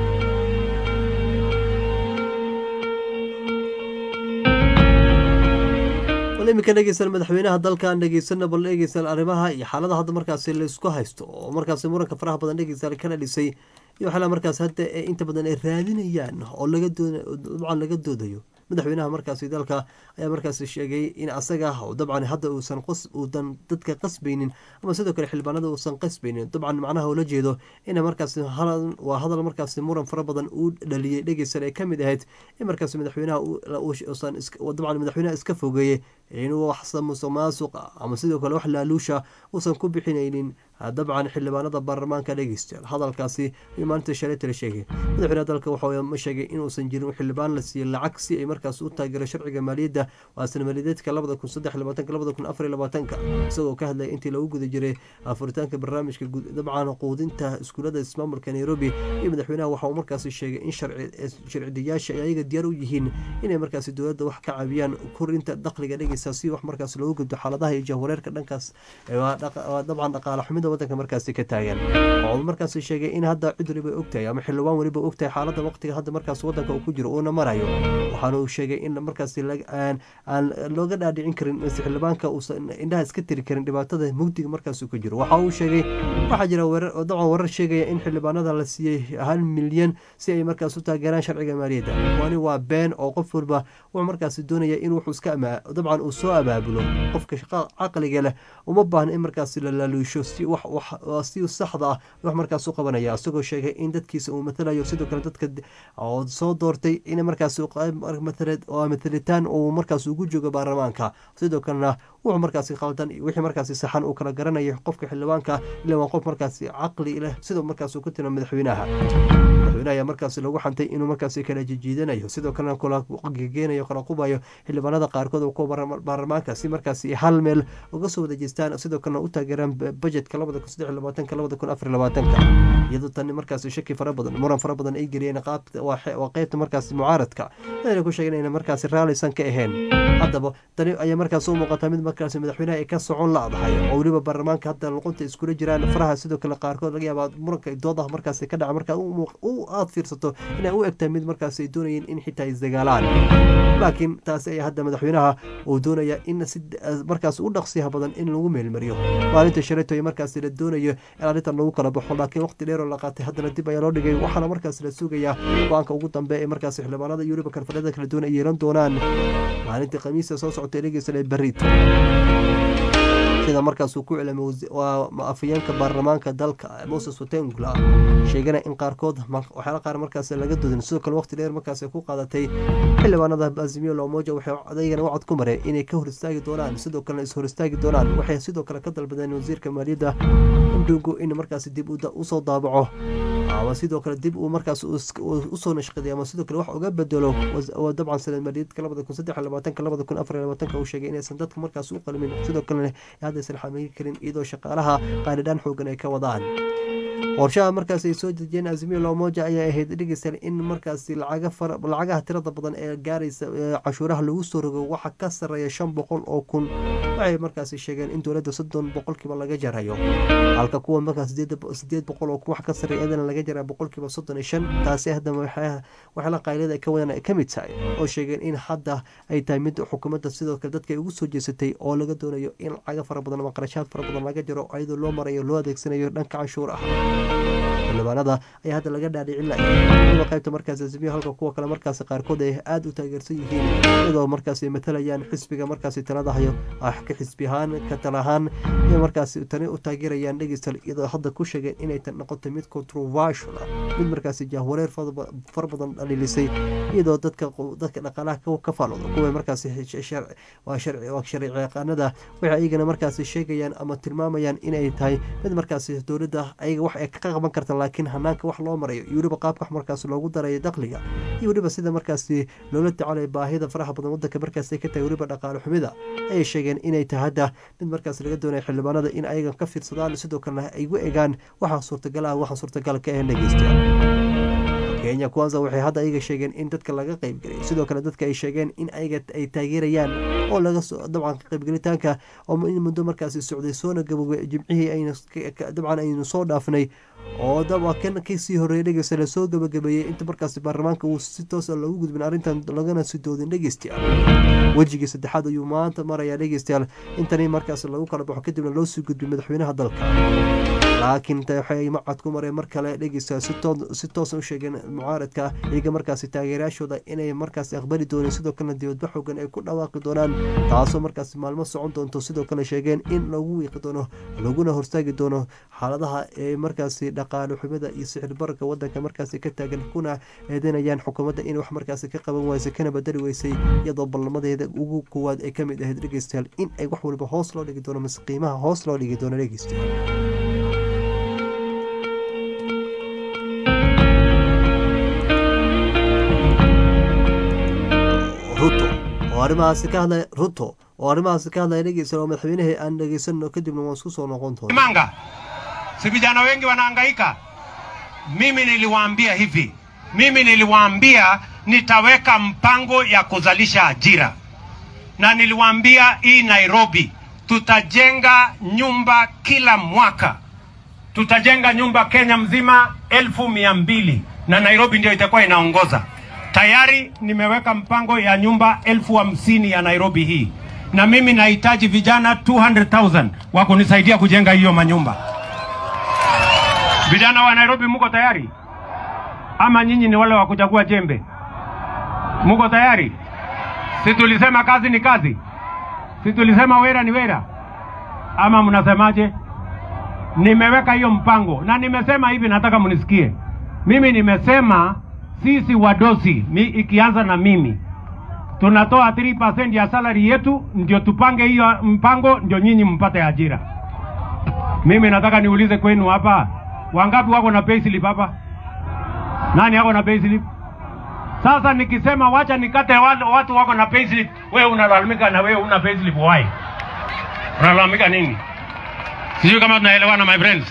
iminka dhegeysan madaxweynaha dalkan dhegeysana bal dhegeysan arrimaha iyo xaalada hadda markaasi laisku haysto oo markaasi muranka faraha badan dhegeysan kana dhisay iyo waxyaala markaas hadda inta badan ay raadinayaan oo laga dabcan laga doodayo madaxweynaha markaasi dalka ayaa markaasi sheegay in asaga dabcan hadda uusan uudan dadka qasbaynin ama sidoo kale xildhibaanada uusan qasbaynin dabcan macnaha ula jeedo ina markaasi waa hadal markaasi muran fara badan uu dhaliyey dhegeysan ay kamid ahayd in markaasi madaxweynaha dabcan madaxweynaha iska fogeeyey inuu wax musuq maasuqa ama sidoo kale wax laaluusha uusan ku bixinaynin dabcan xildhibaanada baarlamaanka dhegeystayaal hadalkaasi ayuu maalinta shalayta la sheegay madaxweynaha dalka waxa ma sheegay inuusan jirin xildhibaan la siiyey lacag si ay markaas u taageero sharciga maaliyadda waa sana maaliyadeedka labada kun saddex labaatanka labada kun afar iyo labaatanka isagoo ka hadlaya intii lagu guda jiray furitaanka barnaamijka dabcan quudinta iskuulada ismaamulka nairobi iyo madaxweynaha waxa uu markaasi sheegay in sharcidayaasha ay ayaga diyaar u yihiin inay markaasi dowladda wax ka caawiyaan korinta dakhliga dhegeysa si wax markaas loogu gudbo xaaladaha iyo jahwareerka dhankaas dabcan dhaqaale xumida wadanka markaasi ka taagan oo markaasi sheegay in hadda cid waliba ogtahay ama xildhibaan waliba ogtahay xaalada waqtiga hadda markaas wadanka uu ku jiro uuna marayo waxaana uu sheegay in markaasi aan looga dhaadhicin karin mise xildhibaanka uusan indhaha iska tiri karin dhibaatada mugdiga markaas ku jiro waxa uu sheegay waxaa jira dabcan warar sheegaya in xildhibaanada la siiyey hal milyan si ay markaas u taageeraan sharciga maaliyadda wani waa been oo qof walba wuxuu markaasi doonaya in wuxuu iska dabcan uu soo abaabulo qofka caqliga leh uma baahna in markaasi la laaluusho si si saxda ah wax markaas u qabanaya isagoo sheegay in dadkiisa uu matalayo sidoo kale dadka oo soo doortay in markaas matalitaan uu markaas ugu joogo baarlamaanka sidoo kalena wuxuu markaasi khaldan wixii markaasi saxan uu kala garanayo qofka xildhibaanka ila waa qof markaasi caqli leh sidoo markaas uu ku tira madaxweynaha madaxweynaha ayaa markaasi lagu xantay inuu markaasi kala jijiidanayo sidoo kalena kula gegeenayo kala qubayo xildhibaanada qaarkood oo kuwa baarlamaanka si markaasi hal meel uga soo wada jeestaan sidoo kalena u taageeraan bajetka labada kun saddex labaatanka labada kun afar labaatanka iyadoo tani markaasi shaki fara badan muran fara badan ay geliyeen waa qeybta markaasi mucaaradka ayna ku sheegeen inay markaasi raallisan ka ahayn haddaba tani ayaa markaas u muuqataa mid markaasi madaxweynaha ay ka socon la-dahay oo weliba baarlamaanka hadda luqunta iskula jiraan faraha sidoo kale qaarkood laga yaabaa muranka doodaha markaasi ka dhaca markaad aad fiirsato inay u egtahay mid markaasi ay doonayeen in xitaa isdagaalaan laakiin taasi ayaa hadda madaxweynaha uu doonaya in si markaas u dhaqsiyaha badan in lagu meelmariyo maalinta shalayto ay markaasi la doonayo in arrintan lagu kala baxo laakiin waqti dheer oo la qaatay haddana dib ayaa loo dhigay waxaana markaas la sugayaa go-aanka ugu dambe ee markaasi xildhibaanada iyo weliba kanfadhada kala duwan ay yeelan doonaan maalinta khamiista soo socota dhegeysan ee berrito sida markaasuu ku cilamay waa afayeenka baarlamaanka dalka moses watengula sheegana in qaarkood waxyaala qaar markaas laga dodin sidoo kale waqti dheer markaas ku qaadatay xildhibaanada azimiyo lomoja waxay adeygana wacad ku mareen inay ka hor istaagi doonaan sidoo kalena is hor istaagi doonaan waxay sidoo kale ka dalbadeen wasiirka maaliyadda indungu in markaas dib usoo daabaco ama sidoo kale dib uu markaas usoo nashqaday ama sidoo kale wax uga bedelo dabcan sanad maaliyadka labada kun saddex labaatanka labada kun afar labaatanka uu sheegay inaysan dadka markaas u qalmin sidoo kalena haddaysan xamili karin iyadoo shaqaalaha qaanidhaan xoogan ay ka wadaan qorshaha markaas ay soo dejiyeen azimiyo lomoja ayaa ahayd dhegeysan in markaasi lacagaha tirada badan ee gaaraysa cashuuraha lagu soo rogo waxa ka sareeya shan boqol oo kun waxay markaasi sheegeen in dowladda soddon boqolkiiba laga jarayo halka kuwa markaas sideed boqol oo kun wax ka sareeya iyadana laga jaraa boqolkiiba soddon iyo shan taasi haddana waxyaala qaylada ay ka wadaan ay ka mid tahay oo sheegeen in hadda ay tahay mid xukuumadda sidoo kale dadka ay ugu soo jeesatay oo laga doonayo in lacaga fara badan ama qarashaad fara badan laga jaro iyadoo loo marayo loo adeegsanayo dhanka canshuur ah xildhibaanada ayaa hadda laga dhaadhicin laya waliba qaybta markaas azimiyo halka kuwa kale markaas qaarkood ay aada u taageersan yihiin iyadoo markaas ay matalayaan xisbiga markaasi talada hayo ka xisbi ahaan ka tala ahaan iyo markaas tani u taageerayaan dhegeystal iyadoo hadda ku sheegeen inay tan noqotay mid controversial ah mid markaasi jahwareer far badan dhaliilisay iyadoo dadka dadka dhaqaalaha ka faalooda kuwa markaasi waa sharci yaqaanada waxay ayagana markaasi sheegayaan ama tilmaamayaan inay tahay mid markaasi dowladda ayaga wax ay ka qaban karta laakiin hanaanka wax loo marayo iyo weliba qaabka wax markaas loogu darayo dakhliga iyo weliba sida markaasi loola tacalay baahida faraha badan wadanka markaas ay ka tahay weliba dhaqaale xumida ayay sheegeen inay tahay hadda mid markaas laga doonaya xildhibaanada in ayaga ka fiirsadaan sidoo kalena ay u egaan waxa suurtagal ah waxa suurtagal ka ahayn dhegeystayaal kenya kwanza waxay hadda ayaga sheegeen in dadka laga qaybgelay sidoo kale dadka ay sheegeen in ayaga ay taageerayaan oo laga dabcan qaybgelitaanka oo in muddo markaasi socday soona gaboobay jimcihii aynu dabcan aynu soo dhaafnay oo daba kan kasii horeeyay dhegeysta lasoo gabagabeeyey inta markaasi baarlamaanka uu si toosa loogu gudbin arrintan lagana sidoodin dhegeystayaal wejigii saddexaad ayuu maanta marayaa dhegeystayaal intani markaas lagu kala baxo kadibna loo sii gudbay madaxweynaha dalka laakiin waxay macad ku mareen mar kale dhegeysta si toosan u sheegeen mucaaradka iyaga markaasi taageerayaashooda inay markaasi aqbali dooneen sidoo kalena dibadba xoogan ay ku dhawaaqi doonaan taasoo markaasi maalmo socon doonto sidoo kale sheegeen in lagu wiiqi doono laguna hortaagi doono xaaladaha ee markaasi dhaqaale xumida iyo sixir bararka wadanka markaasi ka taagan kuna eedeynayaan xukuumadda in wax markaasi ka qaban waysay kana badali weysay iyadoo ballamadeeda ugu koowaad ay kamid ahayd dhegeystayaal in ay wax waliba hoos loo dhigi doono mise qiimaha hoos loo dhigi doono dhegeystayaal ruto oo arrimahaasi ka hadlaya ruto oo arrimahaasi ka hadlaya dhegeysan oo madaxweynihii aan dhegeysanno kadibna waan isku soo noqon doona manga si vijana wengi wanahangaika mimi niliwaambia hivi mimi niliwaambia nitaweka mpango ya kuzalisha ajira na niliwaambia hii nairobi tutajenga nyumba kila mwaka tutajenga nyumba kenya mzima elfu mia mbili na nairobi ndio itakuwa inaongoza tayari nimeweka mpango ya nyumba elfu hamsini ya Nairobi hii, na mimi nahitaji vijana 200,000 wa kunisaidia kujenga hiyo manyumba. Vijana wa Nairobi, muko tayari ama nyinyi ni wale wa kuchagua jembe? Muko tayari? Si tulisema kazi ni kazi? Si tulisema wera ni wera, ama mnasemaje? Nimeweka hiyo mpango na nimesema hivi, nataka mnisikie. Mimi nimesema sisi wadosi mi, ikianza na mimi tunatoa 3% ya salary yetu, ndio tupange hiyo mpango, ndio nyinyi mpate ajira. Mimi nataka niulize kwenu hapa, wangapi wako na payslip hapa? Nani ako na payslip? Sasa nikisema wacha nikate watu, watu wako na payslip, wewe unalalamika na wewe una payslip why? Unalalamika nini? Sijui kama tunaelewana my friends.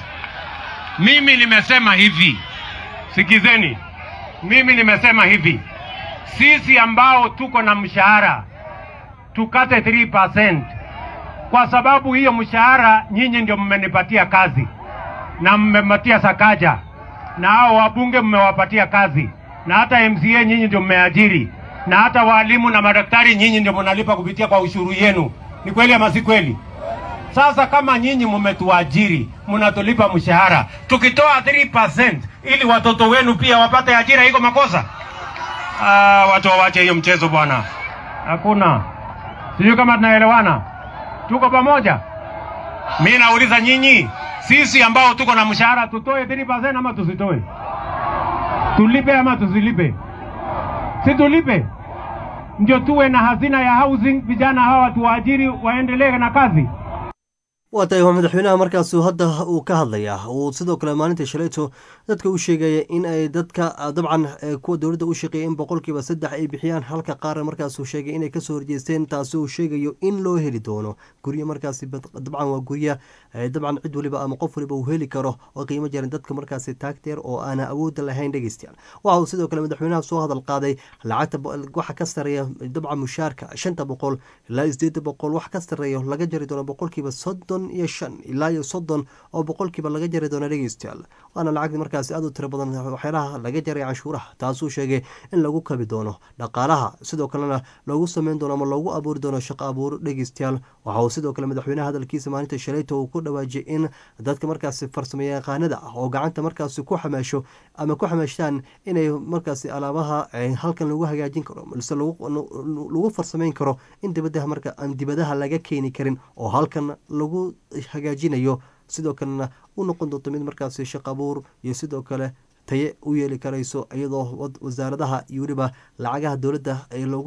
Mimi nimesema hivi, sikizeni, mimi nimesema hivi, sisi ambao tuko na mshahara tukate 3% kwa sababu hiyo mshahara nyinyi ndio mmenipatia kazi na mmepatia Sakaja na hao wabunge mmewapatia kazi na hata MCA nyinyi ndio mmeajiri na hata walimu na madaktari nyinyi ndio mnalipa kupitia kwa ushuru yenu. Ni kweli ama si kweli? Sasa kama nyinyi mmetuajiri, mnatulipa mshahara, tukitoa 3% ili watoto wenu pia wapate ajira, iko makosa? Ah, watu wawache hiyo mchezo bwana, hakuna. Sijui kama tunaelewana, tuko pamoja. Mi nauliza nyinyi, sisi ambao tuko na mshahara tutoe 3% ama tusitoe? Tulipe ama tusilipe? Si tulipe, ndio tuwe na hazina ya housing, vijana hawa tuwaajiri waendelee na kazi. waa tahay waa madaxweynaha markaasuu hadda uu ka hadlayaa uu sidoo kale maalinta shalayto dadka u sheegaya in ay dadka dabcan kuwa dowladda u shaqeeya in boqolkiiba saddex ay bixiyaan halka qaarna markaasuu sheegay inay kasoo horjeesteen taasi uu sheegayo in loo heli doono guryo markaasi dabcan waa gurya dabcan cid waliba ama qof waliba uu heli karo oo qiimo jaran dadka markaasi taagteer oo aana awoodda lahayn dhegeystayaal waxa uu sidoo kale madaxweynaha soo hadal qaaday lacagta waxa ka sareeya dabcan mushaarka shanta boqol ilaa sideeda boqol wax ka sareeyo laga jari doono boqolkiiba soddon iyo shan ilaa iyo soddon oo boqolkiiba laga jari doono dhegeystayaal waana lacag markaasi aad u tiro badan waxyaalaha laga jaray canshuuraha taasuu sheegay in lagu kabi doono dhaqaalaha sidoo kalena loogu sameyn doono ama loogu abuuri doono shaqo abuur dhegeystayaal waxa uu sidoo kale madaxweynaha hadalkiisa maalinta shalayto uu ku dhawaajiyay in dadka markaasi farsamayaqaanada ah oo gacanta markaasi ku xamaasho ama ku xamaashtaan inay markaasi alaabaha halkan lagu hagaajin karo balse lagu farsameyn karo in dibadaha marka aan dibadaha laga keeni karin oo halkan lagu hagaajinayo sidoo kalena u noqon doonto mid markaasi shaq abuur iyo sidoo kale taye u yeeli karayso iyadoo wasaaradaha iyo weliba lacagaha dowladda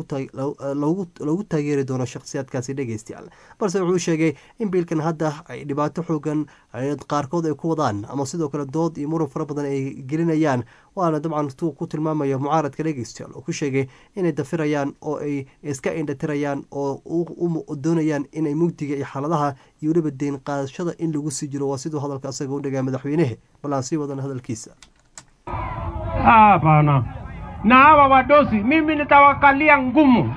loogu taageeri doono shakhsiyaadkaasi dhegeystayaal balse wuxuu sheegay in biilkan hadda ay dhibaato xoogan qaarkood ay ku wadaan ama sidoo kale dood iyo muran fara badan ay gelinayaan waana dabcan tuu ku tilmaamayo mucaaradka dhegeystayaal oo ku sheegay inay dafirayaan oo ay iska indhatirayaan oo doonayaan inay mugdiga iyo xaaladaha iyo weliba deyn qaadashada in lagu sii jiro waa siduu hadalka asaga u dhagaa madaxweynehe bal aan sii wadan hadalkiisa Hapana. Na hawa wadosi mimi nitawakalia ngumu.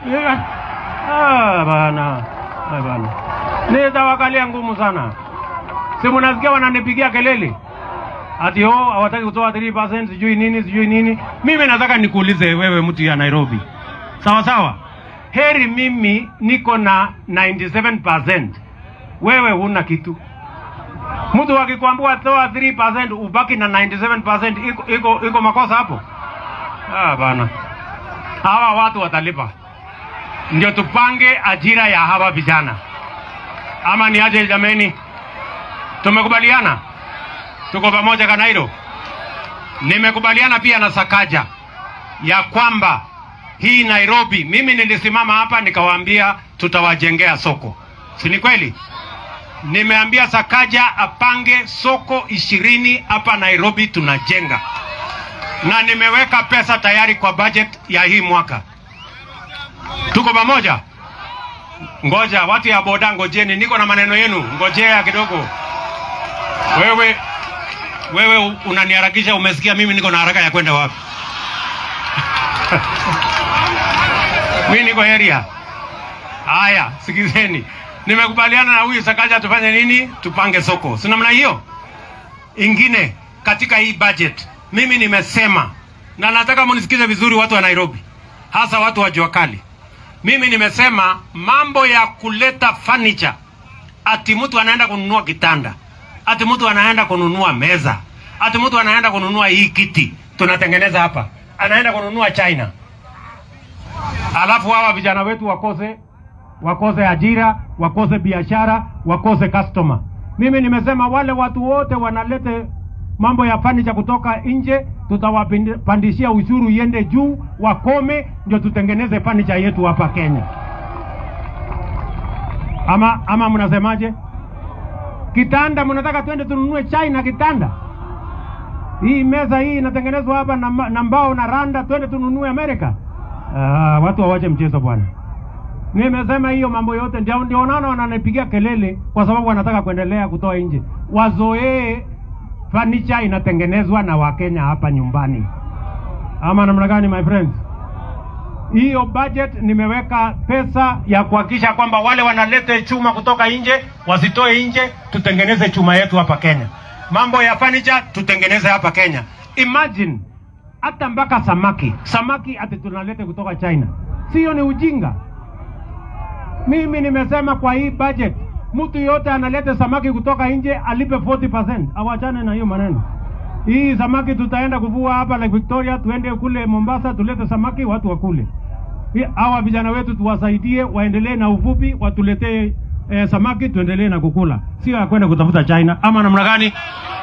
Hapana. Hapana. Nitawakalia ngumu sana. Si mnasikia wananipigia kelele ati oh, hawataki kutoa 3% sijui nini sijui nini. Mimi nataka nikuulize wewe, mtu ya Nairobi, sawa sawa, heri mimi niko na 97%, wewe huna kitu mtu akikwambia toa 3% ubaki na 97% iko, iko, iko makosa hapo? Ah, bana, hawa watu watalipa, ndio tupange ajira ya hawa vijana, ama ni aje? Jameni, tumekubaliana, tuko pamoja Kanairo. Nimekubaliana pia na Sakaja ya kwamba hii Nairobi, mimi nilisimama hapa nikawaambia tutawajengea soko, si ni kweli? Nimeambia Sakaja apange soko ishirini hapa Nairobi tunajenga, na nimeweka pesa tayari kwa budget ya hii mwaka. Tuko pamoja? Ngoja watu ya boda, ngojeni, niko na maneno yenu, ngojea kidogo. Wewe wewe unaniharakisha, umesikia mimi niko na haraka ya kwenda wapi? mimi niko area. Haya, sikizeni nimekubaliana na huyu Sakaja tufanye nini? Tupange soko, si namna hiyo. Ingine katika hii budget, mimi nimesema na nataka munisikize vizuri, watu wa Nairobi, hasa watu wa jua kali. Mimi nimesema mambo ya kuleta furniture, ati mtu anaenda kununua kitanda, ati mtu anaenda kununua meza, ati mtu anaenda kununua hii kiti tunatengeneza hapa, anaenda kununua China, alafu hawa vijana wetu wakose wakose ajira, wakose biashara, wakose customer. Mimi nimesema wale watu wote wanalete mambo ya fanicha kutoka nje, tutawapandishia ushuru iende juu, wakome, ndio tutengeneze fanicha yetu hapa Kenya. Ama ama mnasemaje? Kitanda mnataka twende tununue China kitanda? Hii meza hii inatengenezwa hapa na, ma- na mbao na randa, twende tununue Amerika? Ah, watu wawache mchezo bwana. Nimesema hiyo mambo yote ndio ndio unaona wananipigia kelele kwa sababu wanataka kuendelea kutoa nje. Wazoee furniture inatengenezwa na Wakenya hapa nyumbani. Ama namna gani my friends? Hiyo budget nimeweka pesa ya kuhakikisha kwamba wale wanaleta chuma kutoka nje wasitoe nje, tutengeneze chuma yetu hapa Kenya. Mambo ya furniture tutengeneze hapa Kenya. Imagine hata mpaka samaki, samaki ati tunalete kutoka China, sio? Ni ujinga. Mimi nimesema kwa hii budget mtu yote analete samaki kutoka nje alipe 40%. Awachane na hiyo maneno. Hii samaki tutaenda kuvua hapa Lake Victoria, tuende kule Mombasa, tulete samaki watu wakule. Hii- Hawa vijana wetu tuwasaidie, waendelee na uvuvi, watuletee eh, samaki, tuendelee na kukula, sio ya kwenda kutafuta China. Ama namna gani?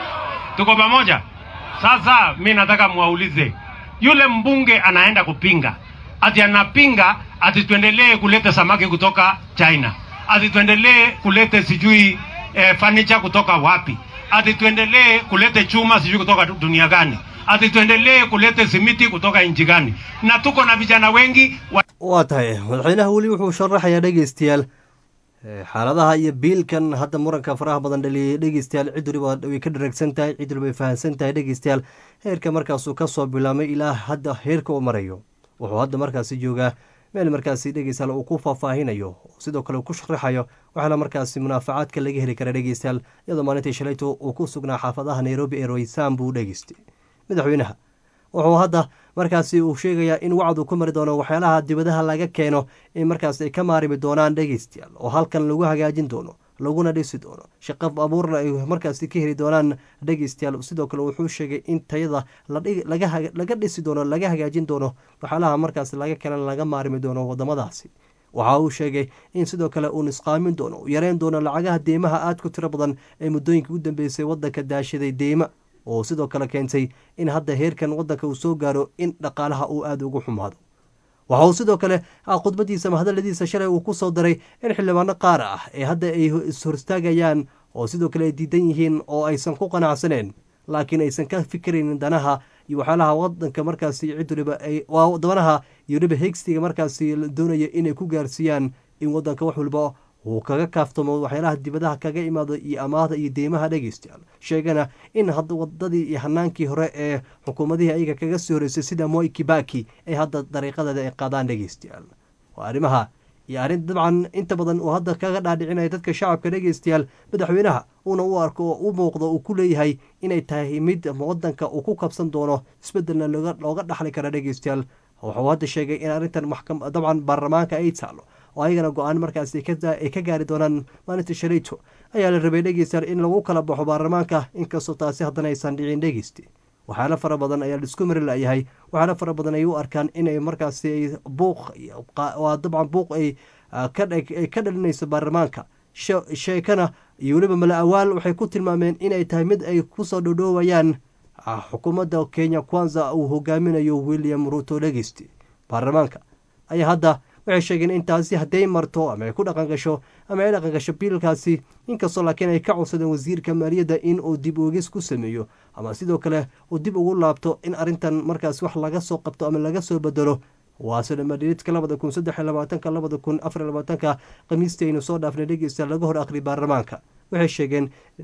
Tuko pamoja? Sasa mi nataka mwaulize yule mbunge anaenda kupinga, ati anapinga ati tuendelee kuleta samaki kutoka China, ati tuendelee kulete sijui eh, furniture kutoka wapi, ati tuendelee kulete chuma sijui kutoka du- dunia gani, ati tuendelee kulete simiti kutoka nchi gani? Na tuko na vijana wengi wa waa tahay madaxweynaha weli wuxuu sharaxayaa dhegeystayaal eh, xaaladaha iyo biilkan hadda muranka faraha badan dhaliyay dhegeystayaal cid waliba way ka dharagsan tahay cid waliba way fahamsan tahay dhegeystayaal heerka markaasuu kasoo bilaabmay ilaa hadda heerka uu marayo wuxuu hadda markaasi joogaa meel markaasi dhegeystayaal uu ku faahfaahinayo sidoo kale uu ku sharaxayo waxaana markaasi munaafacaadka laga heli kara dhegeystayaal iyadoo maalintii shalayto uu ku sugnaa xaafadaha nairobi ee roysaan buu dhegeystay madaxweynaha wuxuu hadda markaasi uu sheegayaa in wacdu ku mari doono waxyaalaha dibadaha laga keeno in markaas ay ka maarimi doonaan dhegeystayaal oo halkan lagu hagaajin doono laguna dhisi doono shaqo abuurna ay markaasi ka heli doonaan dhegeystayaal sidoo kale wuxuu sheegay in tayada la dhigi- laga haga- laga dhisi doono laga hagaajin doono waxyaalaha markaasi laga keenan laga maarimi doono wadamadaasi waxa uu sheegay in sidoo kale uu nisqaamin doono uu yareyn doono lacagaha deymaha aad ku tiro badan ee muddooyinka u dambeysay wadanka daashaday deyma oo sidoo kale keentay in hadda heerkan wadanka uu soo gaaro in dhaqaalaha uu aada ugu xumaado waxa uu sidoo kale ah, khudbadiisa ama hadaladiisa shalay uu ku soo daray in xildhibaano qaar ah ee hadda ay is-horstaagayaan oo sidoo kale ay diidan yihiin oo aysan ku qanacsaneen laakiin aysan ka fikiraynin danaha iyo waxyaalaha wadanka markaasi cid waliba ay waa danaha iyo waliba hegstiga markaasi la doonaya inay ku gaarsiiyaan in wadanka wax waliba uu kaga kaaftamo waxyaalaha dibadaha kaga imaado iyo amaahda iyo deymaha dhegeystayaal sheegana in hadda wadadii iyo hanaankii hore ee xukuumadihii ayaga kaga sii horeysay sida moi kibaki ay hadda dariiqadeeda ay qaadaan dhegeystayaal waa arrimaha iyo arrin dabcan inta badan uu hadda kaga dhaadhicinaya dadka shacabka dhegeystayaal madaxweynaha uuna u arko oo u muuqdo uu ku leeyahay inay tahay mid wadanka uu ku kabsan doono isbedelna looga looga dhaxli kara dhegeystayaal wuxuu hadda sheegay in arrintan maxkam dabcan baarlamaanka ay taalo oo ayagana go-aan markaas ay ka daa- ay ka gaari doonaan maalinta shalayto ayaa la rabay dhegeystayaal in lagu kala baxo baarlamaanka inkastoo taasi haddana aysan dhicin dhegeysti waxyaalo fara badan ayaa laisku mari layahay waxyaalo fara badan ay u arkaan inay markaasi ay buuq iyo qa- waa dabcan buuq ay ah, ka dhag- ay ka dhalinayso baarlamaanka she- sheekana iyo weliba mala awaal waxay ku tilmaameen inay tahay mid ay kusoo dhodhoowayaan ah, xukuumadda kenya kwanza uu hogaaminayo william ruto dhegeysti baarlamaanka ayaa hadda waxay sheegeen in taasi hadday marto ama ay ku dhaqan gasho ama ay dhaqan gasho biilkaasi inkastoo laakiin ay ka codsadeen wasiirka maaliyadda in uu dib oogis ku sameeyo ama sidoo kale uu dib ugu laabto in arrintan markaas wax laga soo qabto ama laga soo bedelo waa sodhamadhiidka labada kun saddex iyo labaatanka labada kun afar iyo labaatanka khamiistii aynu soo dhaafnay dhegeysta laga hor akhri baarlamaanka waxay sheegeen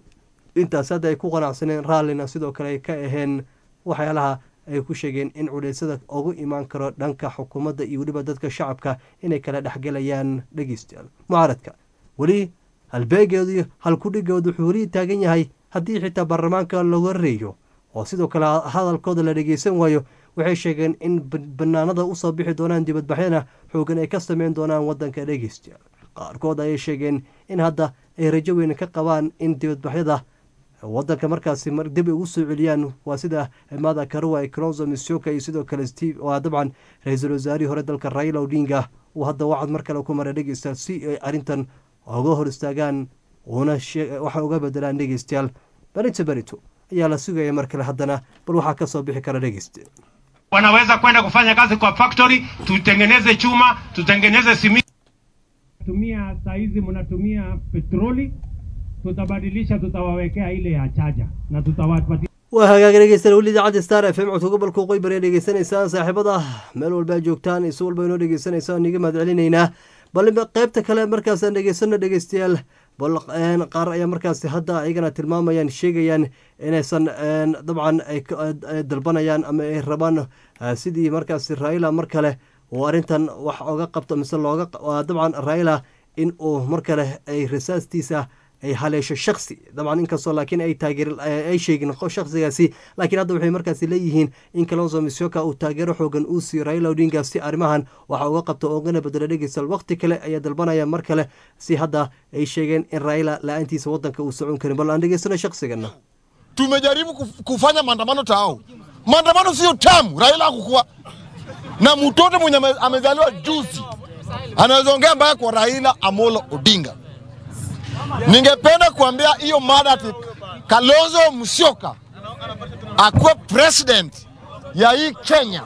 intaas hadda ay ku qanacsaneen raallina sidoo kale ay ka aheen waxyaalaha ay ku sheegeen in culeysada ugu imaan karo dhanka xukuumadda iyo weliba dadka shacabka inay kala dhexgelayaan dhegeystayaal mucaaradka weli halbeegeedu iyo halkudhigoodu wuxuu weli taagan yahay haddii xitaa baarlamaanka laga reeyo oo sidoo kale hadalkooda la dhegeysan waayo waxay sheegeen in ban- banaanada usoo bixi doonaan dibadbaxyana xoogan ay ka sameyn doonaan wadanka dhegeystayaal qaarkood ayay sheegeen in hadda ay rajo weyn ka qabaan in dibadbaxyada wadanka markaasi mar dib ay ugu soo celiyaan waa sida mada karuwa cronzo misoka iyo sidoo kale steve waa dabcan ra-iisul wasaarihii hore dalka raila odinga uu hadda wacad mar kale ku maray dhegeystayaal si ay arrintan uga hor istaagaan una waxa uga bedelaan dhegeystayaal berito berito ayaa la sugaya mar kale haddana bal waxaa kasoo bixi kara dhegeyste wanaweza kwenda kufanya kazi kwa factory, tutengeneze chuma, tutengeneze simiti. Tumia saa hizi mnatumia petroli, tutabadilisha, tutawawekea ile ya chaja na tutawapatia waa hagaag dhegeystayaal weli idaacadda star f m codka gobolka waqooyi bari dhegeysanaysaan saaxiibada meel walba aad joogtaan isu walba inoo dhegeysanaysaan niga mahad celinaynaa bal qeybta kale markaasaan dhegeysano dhegeystayaal bal qaar ayaa markaasi hadda ayagana tilmaamayaan sheegayaan inaysan dabcan ay dalbanayaan ama ay rabaan sidii markaasi raila mar kale uu arrintan wax oga qabto mise looga dabcan raila in uu mar kale ay rasaastiisa ay haleesho shaksi dabcan inkastoo laakiin ay taageer ay sheegin shaksigaasi laakiin hadda waxay markaasi leeyihiin in kalonso misoka uu taageero xoogan uu siiyo raila odinga si arrimahan waxa uga qabto oogana bedelo dhegeystal waqti kale ayaa dalbanaya mar kale si hadda ay sheegeen in raila la-aantiisa wadanka uu socon karin bal aan dhegeysano shaksigana tumejaribu kufanya maandamano tao maandamano sio tamu raila akukuwa na mtoto mwenye amezaliwa juzi anaweza ongea mbaya kwa raila amolo odinga Ningependa kuambia hiyo mada ati Kalonzo Musyoka akuwe president ya hii Kenya.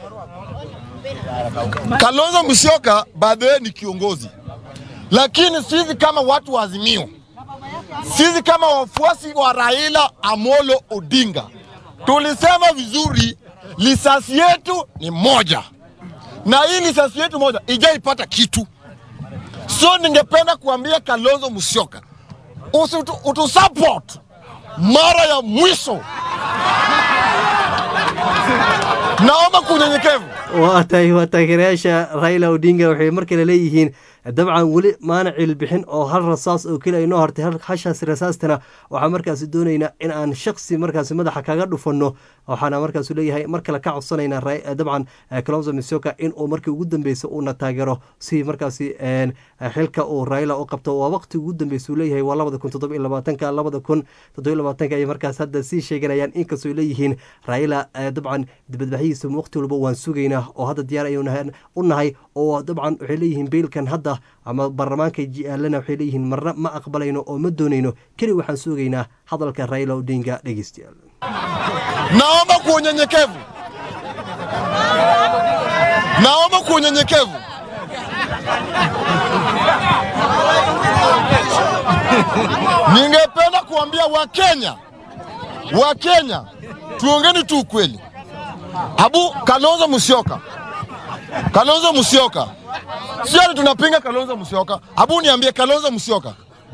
Kalonzo Musyoka by the way ni kiongozi, lakini sisi kama watu wa Azimio, sisi kama wafuasi wa Raila Amolo Odinga tulisema vizuri, lisasi yetu ni moja, na hii lisasi yetu moja ijaipata kitu So ningependa kuambia Kalonzo Musyoka usitu, utusupport mara ya mwisho. Naomba kunyenyekevu. waatay waa taageerayaasha raila odinga waxay mar kale leeyihiin dabcan weli maana cilbixin oo hal rasaas oo keli aynoo hartay hashaas rasaastana waxaa markaasi doonaynaa in aan shaksi markaasi madaxa kaga dhufanno waxaana markaasu leeyahay mar kale ka codsanaynaa dabcan calonzo misoka in uu markii ugu dambeysa uuna taageero si markaasi xilka uu raila u qabto waa waqti ugu dambeysa uu leeyahay waa labada kun toddoba iyo labaatanka labada kun toddoba iyo labaatanka ayay markaas hadda sii sheeganayaan inkastoo leeyihiin raila dabcan dibadbaxyihiisa waqti walba waan sugaynaa oo hadda diyaar ayuu u nahay oo dabcan waxay leeyihiin beilkan hadda ama baarlamaanka jaalana waxay leeyihiin marna ma aqbalayno oo ma doonayno keli waxaan sugaynaa hadalka raila odinga dhegeystayaal Naomba kwa unyenyekevu, naomba kwa unyenyekevu ningependa kuambia Wakenya, Wakenya tuongeni tu ukweli. Abu Kalonzo Musyoka, Kalonzo Musyoka, sio ati tunapinga Kalonzo Musyoka. Abu niambie, Kalonzo Musyoka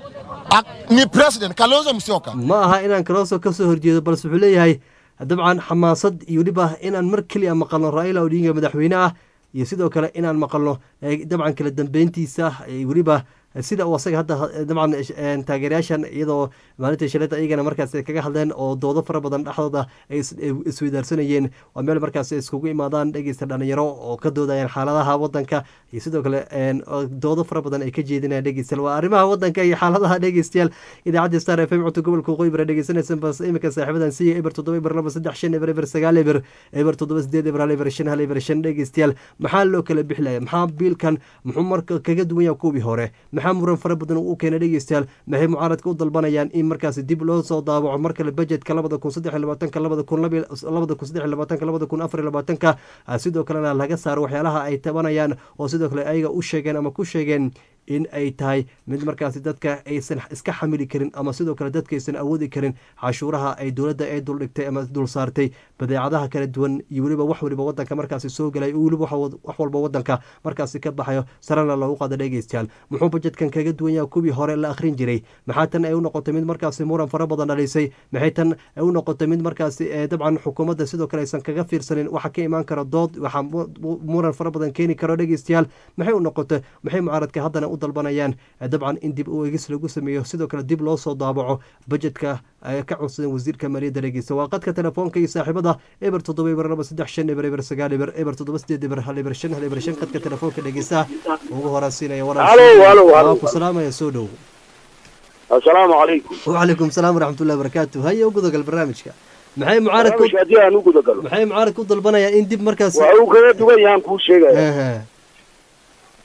ak- ni president Kalonzo Musyoka ma aha inaan kalooso kasoo horjeedo balse wuxuu leeyahay dabcan xamaasad iyo weliba inaan mar keliya maqalno raila odinga madaxweyne ah iyo sidoo kale inaan maqalno eh, dabcan kala dambeyntiisa eh, weliba sida uu asaga hadda eh, dabcan eh, taageerayaashan iyadoo maalinta shalada iyagana markaas ay kaga hadleen oo doodo fara badan dhexdooda ay is- ay isweydaarsanayeen waa meel markaas ay iskugu imaadaan dhegeysta dhalinyaro oo ka doodayaan xaaladaha wadanka iyo sidoo kale een, oo doodo fara badan ay ka jeedinayaan dhegeystayaal waa arrimaha wadanka iyo xaaladaha dhegeystayaal idaacadda star f m codka gobolka waqooyi bara dhegeysanaysan bas imika saaxiibadan siiya eber toddoba eber laba saddex shan eber eber sagaal eber eber toddoba sideed eber hal eber shan hal eber shan dhegeystayaal maxaa loo kala bixilaya maxaa biilkan muxuu marka kaga duwan yaha kuwii hore maxaa muran fara badan uu u keenay dhegeystayaal maxay mucaaradka u dalbanayaan in markaasi dib loo soo daawaco mar kale budgetka labada kun saddex iyo labaatanka labada kun labi- labada kun saddex iyo labaatanka labada kun afar iyo labaatanka ah, sidoo kalena laga saaro waxyaalaha ay tabanayaan oo sidoo kale ayaga u sheegeen ama ku sheegeen in ay tahay mid markaasi dadka aysan iska xamili karin ama sidoo kale dadka aysan awoodi karin cashuuraha ay dowladda ay duldhigtay ama dul saartay badeecadaha kala duwan iyo weliba wax waliba wadanka markaasi soo galay iyo weliba wax wax walba wadanka markaasi ka baxayo sarena loogu qaado dhegeystayaal muxuu bajetkan kaga duwan yahay kuwii hore la akhrin jiray maxaa tan ay u noqotay mid markaasi muran fara badan dhalisay maxay tan ay u noqotay mid markaasi eh, dabcan xukuumadda sidoo kale aysan kaga fiirsanin waxa ka imaan kara dood waxaa mu- mu- muran fara badan keeni karo dhegeystayaal maxay u noqotay maxay mucaaradka haddana u dalbanayaan eh, dabcan in dib u eegis lagu sameeyo sidoo kale dib loo soo daabaco bajetka ay ka codsadeen wasiirka maaliyadda dhegeysta waa qadka telefoonka iyo saaxiibada eber toddoba eber laba saddex shan eber eber sagaal eber eber toddoba sideed eber hal eber shan hal eber shan qadka telefoonka dhegeystaha ugu horaansiinaya Halo, halo, halo. waa ku salaamaya soo dhow asalaamu calaykum وعليكم السلام ورحمة الله وبركاته هيا وقضى البرنامج maxay mucaaradku barnaamijka haddii aan u guda galo maxay mucaaradku u dalbanayaan in dib markaas waxa uu kaga duwan yahaan kuu sheegaya Aha.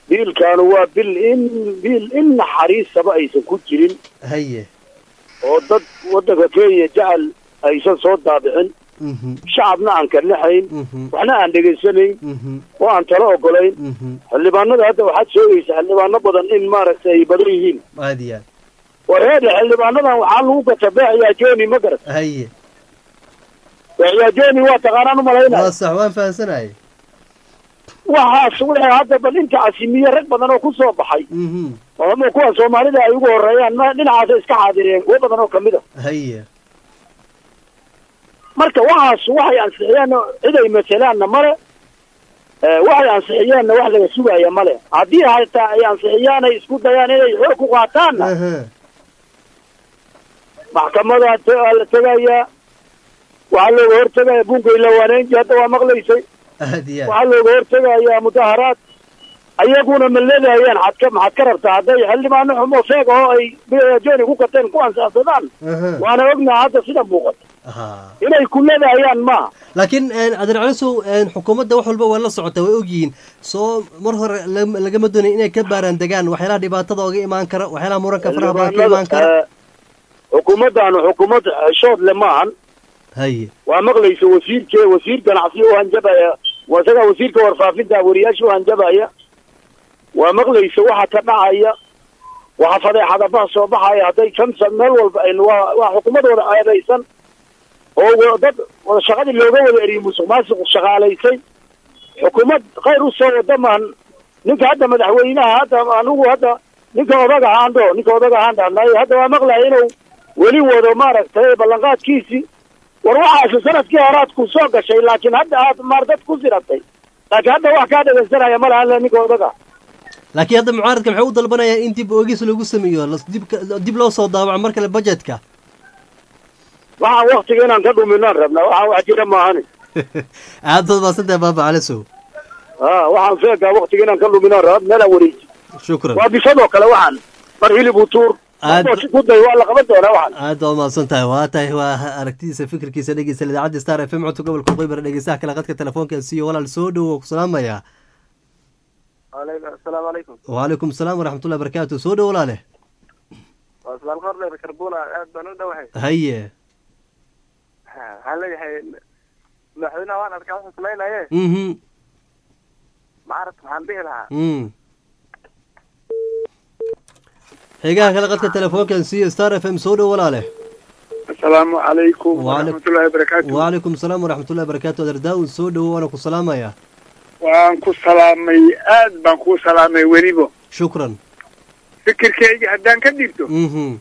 biilkaanu waa bil in biil in naxariisaba aysan ku jirin haye oo dad waddanka kenya jecel aysan soo daabicin mhm shacabna aan ka naxayn mhm waxna aan dhegaysanayn mhm oo aan talo ogolayn mhm xildhibaanada hadda waxaad sheegaysa xildhibaano badan in maaragtay ay badan yihiin aad iyo aad wareede xildhibaanadan waxaa lagu gata beexiyaa joni ma garat haye beexiyaa joni waa taqaanaan umalaynaya waa sax waan fahamsanahay waxaas wixii hadda bal inta casimiye rag badan oo ku soo baxay mhm oo ama kuwa soomaalida ay ugu horeeyaan ma dhinacaasa iska xaadireen kuwo badan oo kamid a haye marka waxaas waxay ansixiyeen cid ay matelaanna male Eh, waxay ansixiyeenna wax laga sugaya male haddii hataa ay ansixiyaan ay isku dayaan inay xoog ku qaataanna aha maxkamada te- waa la tegayaa waxaa looga hortegaya bunkay lawaanaynti hadda waa maqlaysay aad iyo aad waxaa looga hortegayaa mudaharaad ayaguna ma leedahayaan xad ka maxaad ka rabtaa hadday xildhibaano xumo feeg oo ay joni ku gateen ku ansaxsadaan aha waana ognaha hadda sida muuqata ha inay ku leedahayaan maaha laakiin adeer calisow xukuumadda wax walba waa la socota way ogyihiin soo mar hore lam- lagama doonayo inay ka baaraan degaan waxyaalaha dhibaatada oga imaan kara waxyaalaha muranka faraha badan ka imaan kara Eh, xukuumaddaanu xukuumad shood le maahan haye waa maqlaysa wasiirke wasiir ganacsi u hanjabaya waa isagaa wasiirka warfaafinta wariyaasha u hanjabaya waa maqlaysa waxa ka dhacaya waxa fadeexadabaha soo baxaya hadday kamsa meel walba aynu waa waa xukuumad wada eedaysan oo wa- dad wada shaqadii looga wada eriyey musuq maasuq shaqaalaysay xukuumad khayr u soo wada maan ninka hadda madaxweynaha hadda anigu hadda ninka odaga haandho ninka odaga haandhanaay hadda waa maqlaya inuu weli wado maaragtay ballanqaadkiisii war waxaasi sanadkii horaad ku soo gashay laakiin hadda aad maar dad ku siratay laakiin hadda wax kaa dhegaysanaya ma lahan ninka odaga laakiin hadda mucaaradka maxay u dalbanayaan in dib oogis lagu sameeyo las- dib ka- dib loo soo daawaco mar kale budgetka waxaan waktiga inaan ka dhuminaan rabnaa waxaan wax jira maahani aad baad maasantahay baaba calisow ha waxaan feegaa waktiga inaan ka dhuminaan rab meelaan wareeji shukran waa bisadoo kale waxaan mar hilib u tuur Aad- markuu si ku day waa la qaban doonaa waxaan aad baad mahadsan tahay waa tahay waa aragtidiisa fikirkiisa dhegeysta idaacadda star f m codka gobolka qoybara dhegeystaha kale qadka telefoonka siiyo walaal soo dhowo ku salaamaya asalaamu calaykum waalaikum salaam waraxmatullahi barakaatu soo dhowo walaale waa ismaal qordheer karbuna aad baan u dhowahay haye waxaan leeyahay madaxweynaha waan arkaa wuxuu samaynaye mhm macarad waxaan dhihi lahaa mm xigaha kale qadka telefoonkan siiyo star f m soo dhowo walaale asalaamu calaykum Waalaikum- waraxmatullaahi wabarakaatu waalaikum salaam waraxmatullahi barakaatu adeer daawud soo dhowo waana ku salaamaya waan ku salaamay aad baan kuu salaamay weliba shukran fikirkeyga haddaan ka dhigto mhm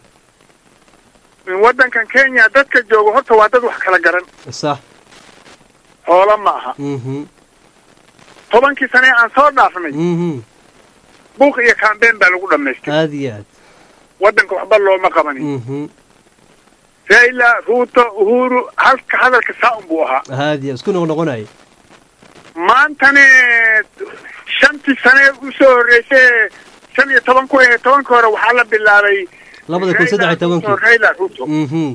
in waddankan kenya dadka jooga horta waa dad wax kala garan sax xoolo ma aha mhm tobankii sane aan soo dhaafnay mhm buuq iyo kaambeen baa lagu dhammaystay aad iyo aad waddanka waxba looma qabanin mhm raila ruuto uhuru halka hadalka saa un buu ahaa aad iyo isku noqnoqonay maantane shantii sane usoo horreysay shan iyo toban ku ahe tobankii hore waxaa la bilaabay labada kun saddex iyo Raila Ruto, tobankii raila ruto mhm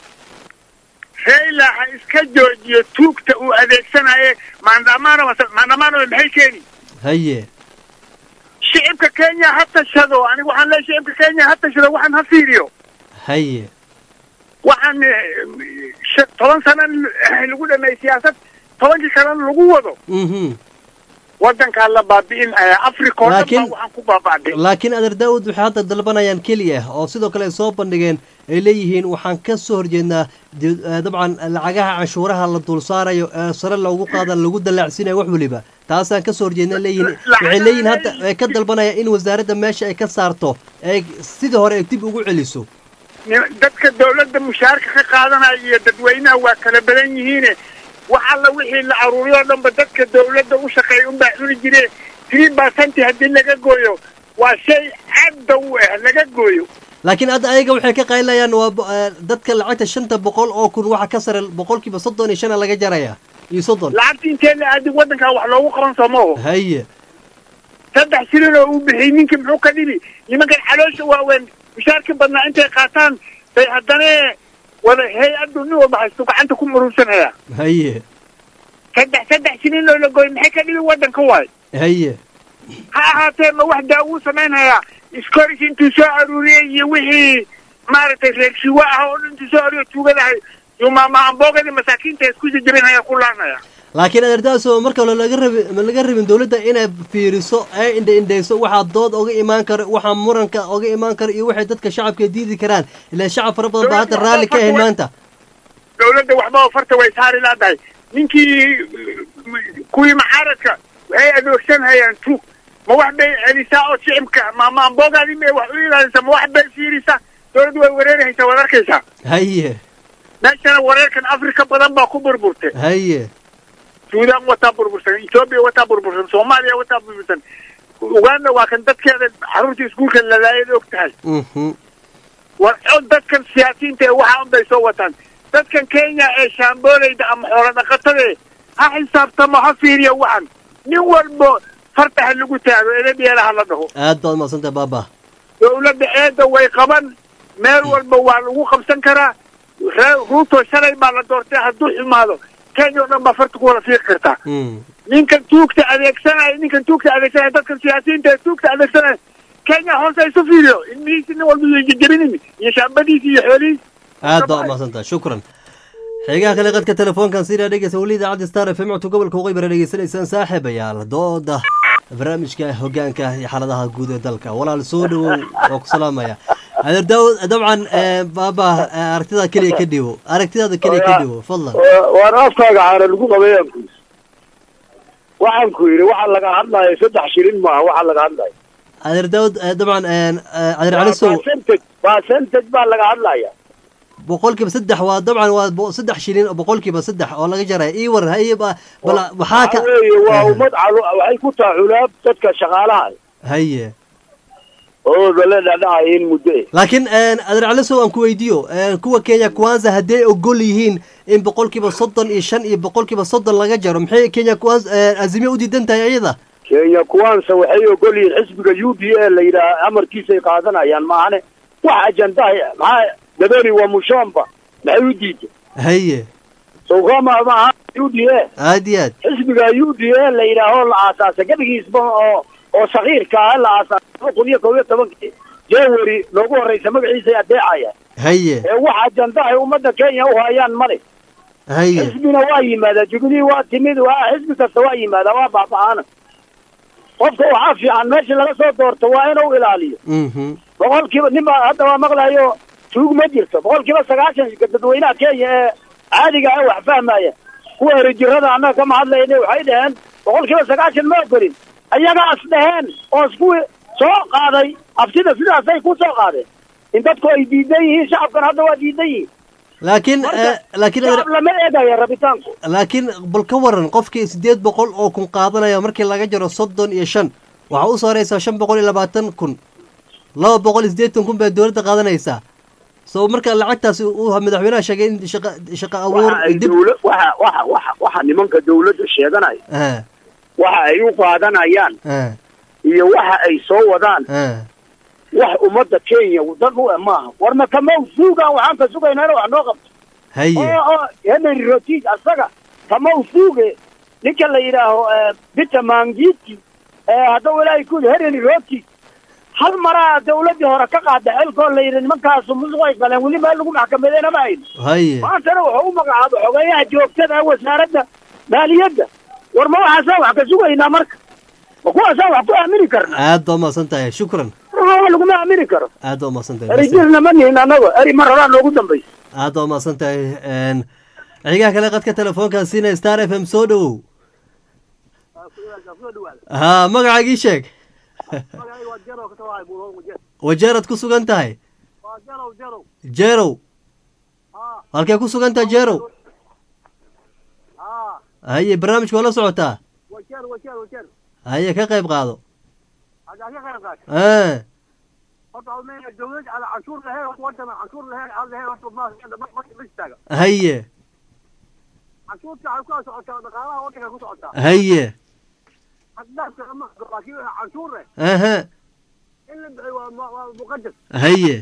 raila ha iska joojiyo tuugta uu adeegsanaye maandamano maandamano maxay keeni haye shicibka kenya ha tashado aniga waxaan leeyahay shicibka kenya ha tashado waxaan ha fiiriyo haye waxaan eh, sh- toban sana lagu dhameeyey siyaasad tobankii kalena lagu wado mhm waddankaa la baabi'in ayaa africa oo dhan baa Laakiin- waxaan ku baaba'day laakiin adeer daawud waxay hadda dalbanayaan keliya oo sidoo kale ay soo bandhigeen ay leeyihiin waxaan ka soo horjeednaa di- eh, dabcan lacagaha canshuuraha la dul saarayo ee sare loogu qaada lagu dallaacsinayo wax weliba taasaan ka soo horjeednaa leeyihiin waxay leeyihiin hadda ay ka dalbanayaan in wasaaradda meesha ay ka saarto ay sidii hore ay dib ugu celiso Ni- dadka dawladda mushaharka ka qaadanaya iyo dadweynaha waa kala badan yihiine wax alla wixii la aruuriyo o dhanba dadka dawladda u shaqeeya unbaa cuni jire three percent haddii laga gooyo waa shay cadda u ah laga gooyo laakiin hadda ayaga waxay ka qaylinayaan waa bo- eh, dadka lacagta shanta boqol oo kun waxa ka sare boqolkiiba soddon iyo shana laga jaraya iyo soddon lacagta intee la aadi waddankaa wax loogu qaban soo ma oho haye saddex shilin oo uu bixiyey ninkii muxuu ka dhibi nimankan caloosha waaweyn mushaarka badnaa intay qaataan bay haddana wada hay-addu nin walba haysto gacanta ku murursanaya haye saddex saddex shilin oo la gooy maxay ka dhibi waddanka waay haye ha ahaatee ma wax daawuu samaynhayaa iskoris intuu soo aruuriyey iyo wixii maaragtay reer shiwa ah oo dhan intuu soo aruuriyo tuugadahay yumaamaamboogadii masaakiinta isku jajabinhaya ku laanaya laakiin adeertaaso marka hore laga rabi ma laga rabin dowladda inay fiiriso ee indha indhayso waxaa dood oga imaan kara waxaa muranka oga imaan kara iyo waxay dadka shacabka diidi karaan ilaa shacab fara badan baa hadda raalli ka ahayn maanta dowladda waxba farta way saari laadahay ninkii kuwii maxaaradka waxay adoogsanhayaan tuug ma wax bay celisaa oo shicibka ma maamboogaadii ma wax u ilaalisa ma wax bay fiirisaa dowladdu way wareerahaysaa waad arkaysaa haye meeshana wareerkan afrika badan baa ku burburtay haye suudaan wataa burbursan etoobiya wataa burbursan soomaaliya wataa burbursan uganda waa kan dadkeeda carruurta iskuulka lalaayad og tahay mhm war dadkan siyaasiyiinta ee waxaa unbay soo wataan dadkan kenya ee shaamboolayda ama xoolo dhaqatade ha xisaabtamo ha fiiriyo waxan nin walbo farta ha lagu taago eladheela ha la dhaho aad baad umaadsantahay baaba dowladda eedda way qaban meel walba waa lagu qabsan karaa ree ruuto shalay baa la doortay hadduu xumaado kenya oo dhan baa farta ku wada fiiqi kartaa Mm. ninkan tuugta adeegsanaya ninkan tuugta adeegsanaya dadkan siyaasiyiinta ee tuugta adeegsanaya kenya hoose isu fiiriyo ilmihiisi nin walba iyo jejebinin iyo shaambadiisi iyo xoolihiisi aad baad umaadsantahay shukran xigaha kale qadka telefoonkan sidaa dhegeysa weli idaacadda star f m codka gobolka waqooyi bara dhegeysanaysaan saaxiibayaal dooda barnaamijka hogaanka iyo xaaladaha guud ee dalka walaal soo dhawow oo ku salaamaya adeer daawud dabcan eh, baaba eh, aragtidaada keliya ka dhiwo aragtidaada keliya ka dhiwo fadlan waan afkaaga caana lagu qabayaan ku waxaan ku yidhi waxa laga hadlayo saddex shilin maaha waxa laga hadlayo adeer daawud eh, dabcan eh, eh, adeer cali sow percentage percentage baa laga hadlaya boqolkiiba saddex waa dabcan waa bo- saddex shilin oo boqolkiiba saddex oo laga jaraya ii war haye ba bala maxaa ka waxa weeye waa ummad calo waxay ku tahay culaab dadka shaqaalaha haye oo la dhadhacaya in muddo eh laakiin adeer cali sow aan ku weydiiyo eh, kuwa kenya kwanza hadday ogol yihiin in boqolkiiba soddon iyo shan iyo boqolkiiba soddon laga jaro maxay kenya kwanza eh, azimiya u diidan tahay iyada kenya kuwaanse waxay ogol yihiin xisbiga u d a la yidhaah amarkiisay qaadanayaan maahane wax ajandaha maxaa dabeni waa mushomba maxay u diiday haye sowkama maaha u d a aad iyo aad xisbiga u d a la yidhaaho la aasaasay gabigiisba oo oo sakiirka ah la aasaasay laba kun iyo kob iyo tobankii january noogu horreysa magaciisay adeecayaan haye ee wax ajandahay ummadda kenya u hayaan male haye xisbina waa yimaadaa jubilee waa timid waa xisbi kasta waa yimaadaa waa baaba'aana qofka waxaa fiican meesha laga soo doorto waa inuu ilaaliyo mhm boqolkiiba nin baa hadda waa maqlayo tuug ma jirto boqolkiiba sagaashan dadweynaha kenya ee caadiga ah wax fahmaya kuwa herejirada annaga kama hadlayna waxay dhaheen boqolkiiba sagaashan ma ogolin ayagaas dhaheen oo iskuwi soo qaaday abtida sidaasay ku soo qaadeen in dadku ay diidan yihiin shacabkan hadda waa diidan yihiin laakiin eh, laakiin adeer- shacab lama eegaya rabitaanku laakiin bal ka waran qofkii siddeed boqol oo kun qaadanaya markii laga jaro soddon iyo shan waxaa u soo horeysaa shan boqol iyo labaatan kun laba boqol iyo siddeetan kun baa dowladda qaadanaysaa so marka lacagtaasi uu madaxweynaha sheegay in shaqa shaqa abuur waxa ay dib dowla waxa waxa waxa waxa nimanka dowladda sheeganaya ah waxa ay u qaadanayaan ah iyo waxa ay soo wadaan ah wax ummadda kenya dan u eh maaha war ma kama suugaan waxaan ka sugaynaa in wax noo qabto haye oo oo henry rotig asaga kama suuge ninka la yidhaaho eh, peter mangiti ee haddau ilaahay ku yidhi henry rotig hal maraa dawladdii hore ka qaada xilkoo la yidhi nimankaasu musuq ay galeen weli meel lagu maxkamadeena ma hayno haye maantana wuxuu u magacaabay xogeeyaha joogtada ee wasaaradda maaliyadda war ma waxaasaan wax ka sugaynaa marka ma kuwaasaan wax ku aamini karna aad baa umahadsan tahay shukran ruuxa laguma aamini karo aad baa umahadsan tahay erijirna ma nihin annago eri mar horaa noogu dambaysa aad baa umahadsan tahay n xigaha kale qadka telefoonkan siina star f m soo dhowow ha magacaagii sheeg wajeeraad ku sugan tahay jerow halkee ku sugan tahay jerow haye barnaamijka waa la socotaa haye ka qayb qaado Ah, haye haye aha haye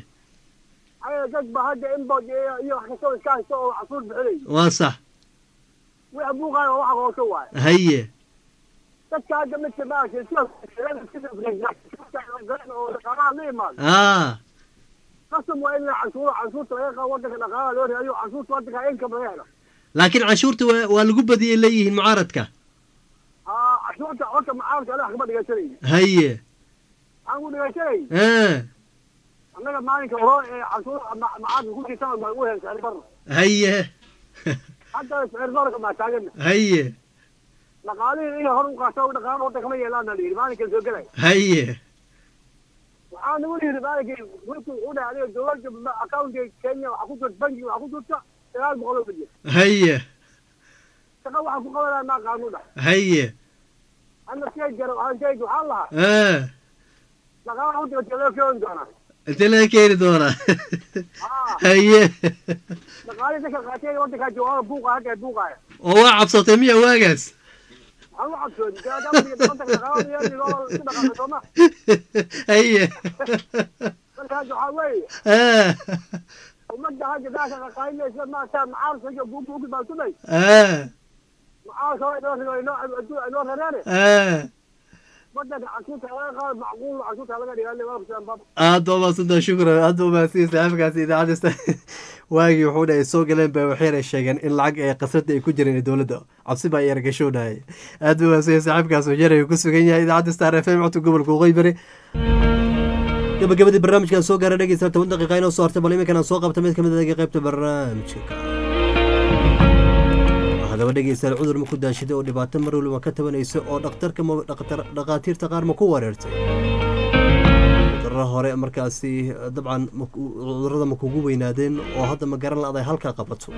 waa sax haye dadka hadda midka maaragtay sida oo dhaqaalaha la imaado aa qasab waa in la canshuuro canshuurta laga qaado wadanka dhaqaalaha loo reeyo canshuurta wadanka income laga helo laakiin canshuurta waa waa lagu badiyay leeyihiin mucaaradka aa canshuurta horta macaamilka anaga kama dhigashanayo haye waxaan ku dhigashanay aa annaga maalinka hore ee canshuur macaamilka ku jirtana baan u helay sicir barro haye hadda sicir barroka baa taagana haye dhaqaalihii inay hor u qaato dhaqaalo waddan kama yeelaana la yidhi maalinkan soo gelay haye waxaa nagu yidhi maalinkii wiilku u dhahay adiga dowladda accountka kenya waxaa ku jirta bankiga waxaa ku jirta sagaal boqol oo milyan haye shaqa waxaa ku qabanaya maa qaanu dhahay haye anna shay jara waxaan sheegi waxaan lahaa aa dhaqaalaha waddanka loo keeni doonaa intee laga keeni doonaa aa haye dhaqaalihii dadka qaatay waddankaa joogaa buuqa halkaa buuqaaya oo waa cabsatay miya waagaas waxaan u cabsooni waddanka dhaqaalaha yeeligoo isku dhaqaaqay sooma haye marka hadda waxaa weeye aa ummadda hadda daasha dhaqaalinaysa maarata macaalka iyo buubuugi baan tumay aa macaalka waa inoo rigo inoo inoo rareene aa waddanka canshuurta laga qaado macquul canshuurta laga dhigaa waa kusaan bab aad baa mahadsantaha shukran aad baa mahadsan saaxiibkaasi idaacadista waagii wuxuu dhahay soo galeen ba waxayna sheegeen in lacag ee qasrada ay ku jireen dowladda cabsi baa yargashoonayay aad baa mahadsan saaxiibkaas wajeer ku sugan yahay idaacadda star f m codka gobolka waqooyi bari gabagabadii barnaamijkan soo gaaray dhegeysta toban daqiiqa inoo soo hartay bal iminkan aan soo qabta mid kamid ah qaybta barnaamijka hadaba dhegeystayaal cudur ma ku daashiday oo dhibaato mar waliba ka tabanaysa oo dhakhtarka ma dhakhtar- dhakhaatiirta qaar ma ku wareertay cudurada hore markaasi dabcan ma ku- cudurada ma kugu weynaadeen oo hadda ma garan la-day halkaa qabato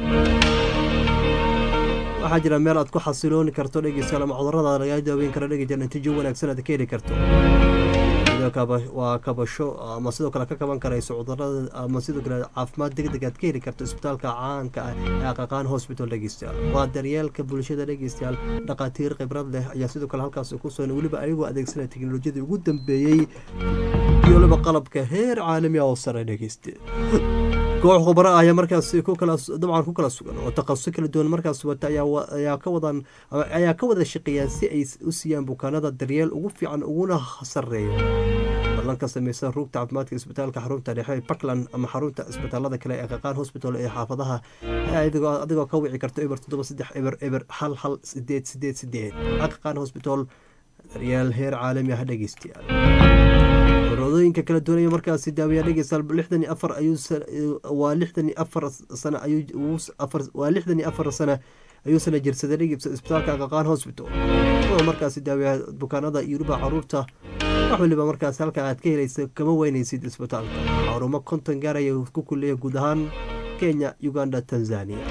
waxaa jira meel aad ku xasilooni karto dhegeystayaal ama cudurada lagaa daaweyn karo dhegeystayaal natiijo wanaagsan aad ka heli karto sidoo kaba- waa kabasho ama sidoo kale ka kaban karayso cudurada ama sidoo kale caafimaad degdeg aad ka heli karto isbitaalka caanka ah ee aqaqaan hospital dhegeystayaal waa daryeelka bulshada dhegeystayaal dhakhaatiir khibrad leh ayaa sidoo kale halkaas ku sugan weliba ayagoo adeegsanaya teknolojiyadii ugu dambeeyey iyo weliba qalabka heer caalami ah oo sare dhegeyste koox khubaro ah ayaa markaas ku kala dabcan ku kala sugan oo takhasuso kala duwan markaas wata ayaa wa- ayaa ka wadan ama ayaa ka wada shaqeeyaan si ay u siiyaan bukaanada daryeel ugu fiican uguna sareeyo ballan ka sameysa rugta caafimaadka isbitaalka xarunta dhexe ee puntland ama xarunta isbitaalada kale ee qaqaan hospital ee xaafadaha adigoo adigoo ka wici karto eber toddoba saddex eber eber hal hal sideed sideed sideed qaqaan hospital daryeel heer caalami ah dhegeystayaal cudooyinka kala duwanaya markaasi daawiyaa dhegeystayaal lixdan iyo afar ayuu sa- waa lixdan iyo afar sano ayuu uu- afar waa lixdan iyo afar sano ayuu sana jirsaday dhegeysa isbitaalka qaqaan hospital wuxuu markaasi daawiyaa bukaanada iyo weliba caruurta wax waliba markaas halka aad ka helaysa kama weynaysid isbitaalka xarumo konton gaaraya ku kuleeya guud ahaan kenya uganda tanzania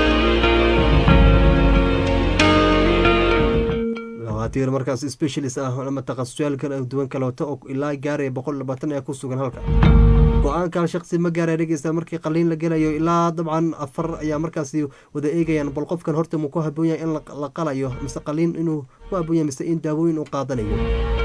dhakhaatiir markaas specialist ah ama takhasusyaal kala duwan kale wata oo ilaa gaaraya boqol labaatan ayaa ku sugan halka go-aankan shaqsi ma gaaraya dhegeysta markii qaliin la gelayo ilaa dabcan afar ayaa markaasi wada eegayaan bal qofkan horta muu ku haboon yahay in la- la qalayo mise qaliin inuu ku haboon yahay mise in daawooyin uu qaadanayo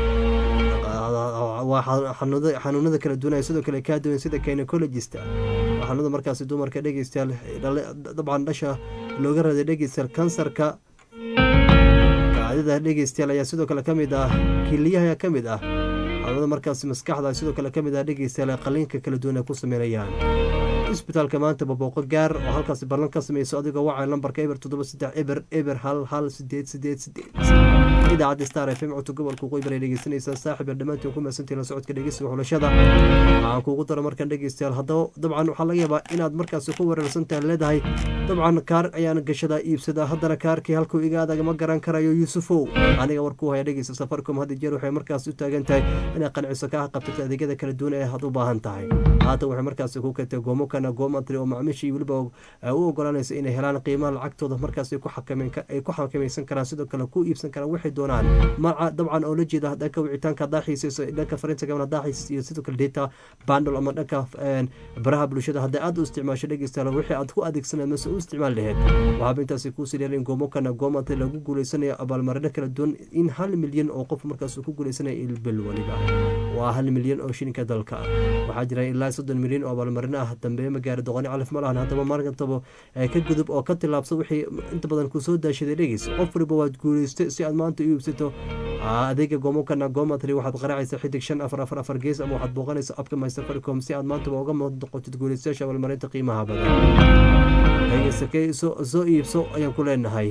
waa xa- xanuunada xanuunada kala duwanaya sidoo kale kaa duwan sida gynecologista waa xanuunada markaasi dumarka dhegeystayaal dhale- dabcan dhasha looga raday dhegeystayaal kansarka kaadida dhegeystayaal ayaa sidoo kale ka mid ah kiliyaha ayaa ka mid ah xanuunada markaasi maskaxda sidoo kale ka mid ah dhegeystayaal ay qaliinka kala duwan ay ku sameynayaan isbitaalka maanta babooqo gaar oo halkaasi ballan ka sameyso adigoo wacay lambarka eber toddoba saddex eber eber hal hal sideed sideed sideed idaacadda star f m codka gobolka waqooyi bari dhegeysanaysaa saaxib ee dhammaantiin ku mahadsantihin la socodka dhegeysiga xulashada waxaan kuugu dara markaan dhegeystayaal haddaba dabcan waxaa laga yaabaa inaad markaasi ku weerarsantahay leedahay dabcan kaar ayaan gashadaa iibsadaa haddana kaarkii halkuu iga adag ma garan karayo yuusufow aniga warkuu haya dhegeysta safaricom hadda jeer waxay markaasi u taagan tahay inay qanciso kaa qabtato adeegyada kala duwan ee aad u baahan tahay haatan waxay markaasi ku keentay goomo kana goomatri oo macmiishii weliba ay u ogolanaysa inay helaan qiimaha lacagtooda markaas ay ku xakameyn ka- ay ku xakamaysan karaan sidoo kale ku iibsan karaan waxay doonaan maca dabcan oo la jeeda dhanka wicitaanka haddaa xiisayso dhanka fariinta gaban haddaa xiisayso iyo sidoo kale data bundle ama dhanka een, baraha bulshada hadday aad u isticmaasho dhegeystayaal wixii aad ku adeegsanay mase u isticmaal laheyd waxaaba intaasi kuu sii dheer in goomo kana goomatri lagu guuleysanayo abaalmarino kala duwan in hal milyan oo qof markaas uu ku guuleysanayo ilbil waliba waa hal milyan oo shilinka dalka ah waxaa jira ilaa soddon milyan oo abaalmarino ah dambe ma gaari doqoni calaf ma lahan haddaba markantaba ee ka gudub oo ka tilaabsa wixii inta badan ku soo daashaday dhegeysa qof waliba waad guuleystay si aad maanta u iibsato adeega goomokana gomatry waxaad qaraacaysa xidig shan afar afar afar gees ama waxaad booqanaysa abka my safaricom si aad maantaba uga noqotid guulaystayaasha abaalmarinta qiimaha badan dhegeysta soo iibso ayaan ku leenahay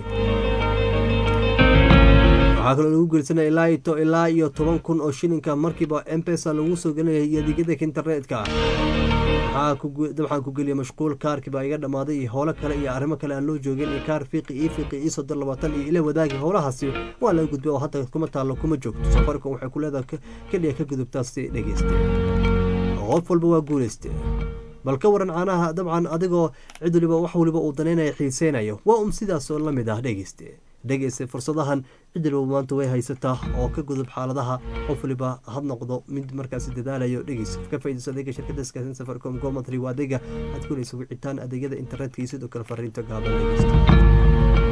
waxaa kaloo lagu geelsanaya ilaa ito ilaa iyo toban kun oo shilinka markiiba mpesa lagu soo gelinaya iyo adeegyada internetka dabxaan ku geliya mashquul kaarkii baa iga dhammaaday iyo howlo kale iyo arrimo kale aan loo joogin iyo kaar fiiqi ii fiiqi ii soddon labaatan iyo ila wadaagi howlahaasi waa laga gudbay oo hadda kuma taallo kuma joogto safaricom waxay ku leedahay keliya ka gudubtaasi dhegeyste qof walba waa guulayste bal ka waran caanaha dabcan adigoo cid waliba wax waliba uu danaynaya xiiseynayo waa um sidaas oo la mid ah dhegeyste dhegeyste fursadahan cid waliba maanta way haysataa oo ka gudub xaaladaha qof waliba had noqdo mid markaasi dadaalayo dhegeys ka faaidayso adeega shirkada iskaasin safaricom gomatry waa adeega aad kulaysa wicitaan adeegyada internetka iyo sidoo kale fariinta gaaban dhegeysta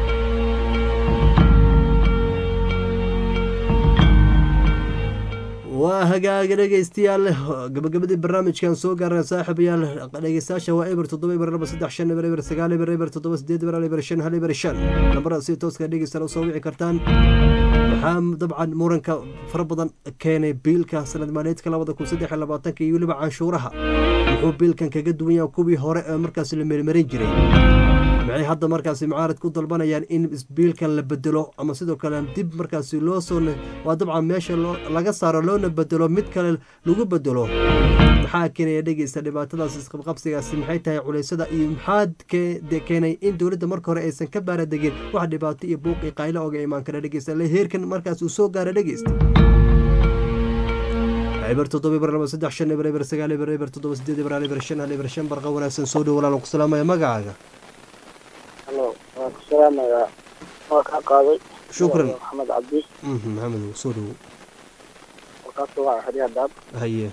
waa hagaaga dhegeystayaal gabagabadii barnaamijkan soo gaarana saaxiibayaal dhegeystayaasha waa eber toddoba eber laba saddex shan eber eber sagaal eber eber toddoba sideed eber eber shan hal eber shan lambarada si tooska dhegeystaan usoo wici kartaan waxaa dabcan muranka fara badan keenay biilka sanad maaliyeedka labada kun saddex iyo labaatanka iyo weliba canshuuraha muxuu biilkan kaga duwan yaha kuwii hore ee markaasi la meelmarin jiray maxay hadda markaasi mucaarad ku dalbanayaan in isbiilkan la bedelo ama sidoo kale dib markaasi loo soo waa dabcan meesha laga saaro loona bedelo mid kale lagu bedelo maxaa keenaya dhegeysta dhibaatadaas isqabqabsigaasi maxay tahay culaysada iyo maxaa keenay in dowladda marka hore aysan ka baaradegin wax dhibaato iyo buuq iyo qaylo oga imaan kara dhegeysta le heerkan markaas uu soo gaara dhegeysta eber toddoba eber laba saddex shan eber eber sagaal eber eber toddoba sideed eber hal eber shan hal eber shan barqa wanaagsan soo dhow walaalan ku salaamaya magacaaga halo waan ku salaamayaa waa kaa qaaday shukran maxamed cabdi maxamed soo dhowo warkaas waa xeryaha daab haye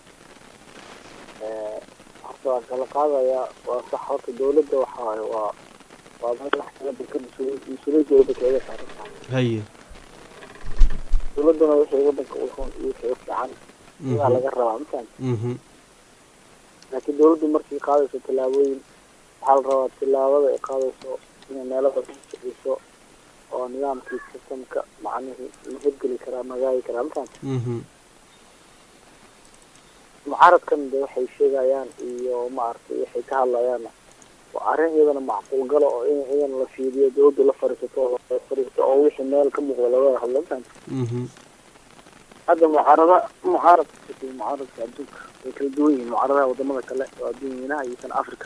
horta waan kala qaadayaa waa sax horta dawladda waxa waaye waa waa madax kala dalka mas-uuliyiinta wadanka iga saaran tahay haye dawladduna wixii wadanka u xun iyo wixii u fiican iyaa laga rabaa mafahant laakiin dawladdu markay qaadayso tallaabooyin waxaa la rabaa tillaabada ay qaadayso inay meelo badan kiciso oo nidaamkii sistamka macnihii la hirgeli karaa magaagi karaa mafahant mucaaradkan de waxay sheegayaan iyo maaragtay waxay ka hadlayaan waa arrin iyadana macquul galo oo in iyadana la fiiriyo dawladdu la fariisato oo la fariisto oo wixii meel ka muuqda laga hadlo mafahant hadda mucaarada mucaaradka mucaaradka adduunka way kala duwan yihiin mucaaradaha wadamada kale oo adduunyanaha iyo kan africa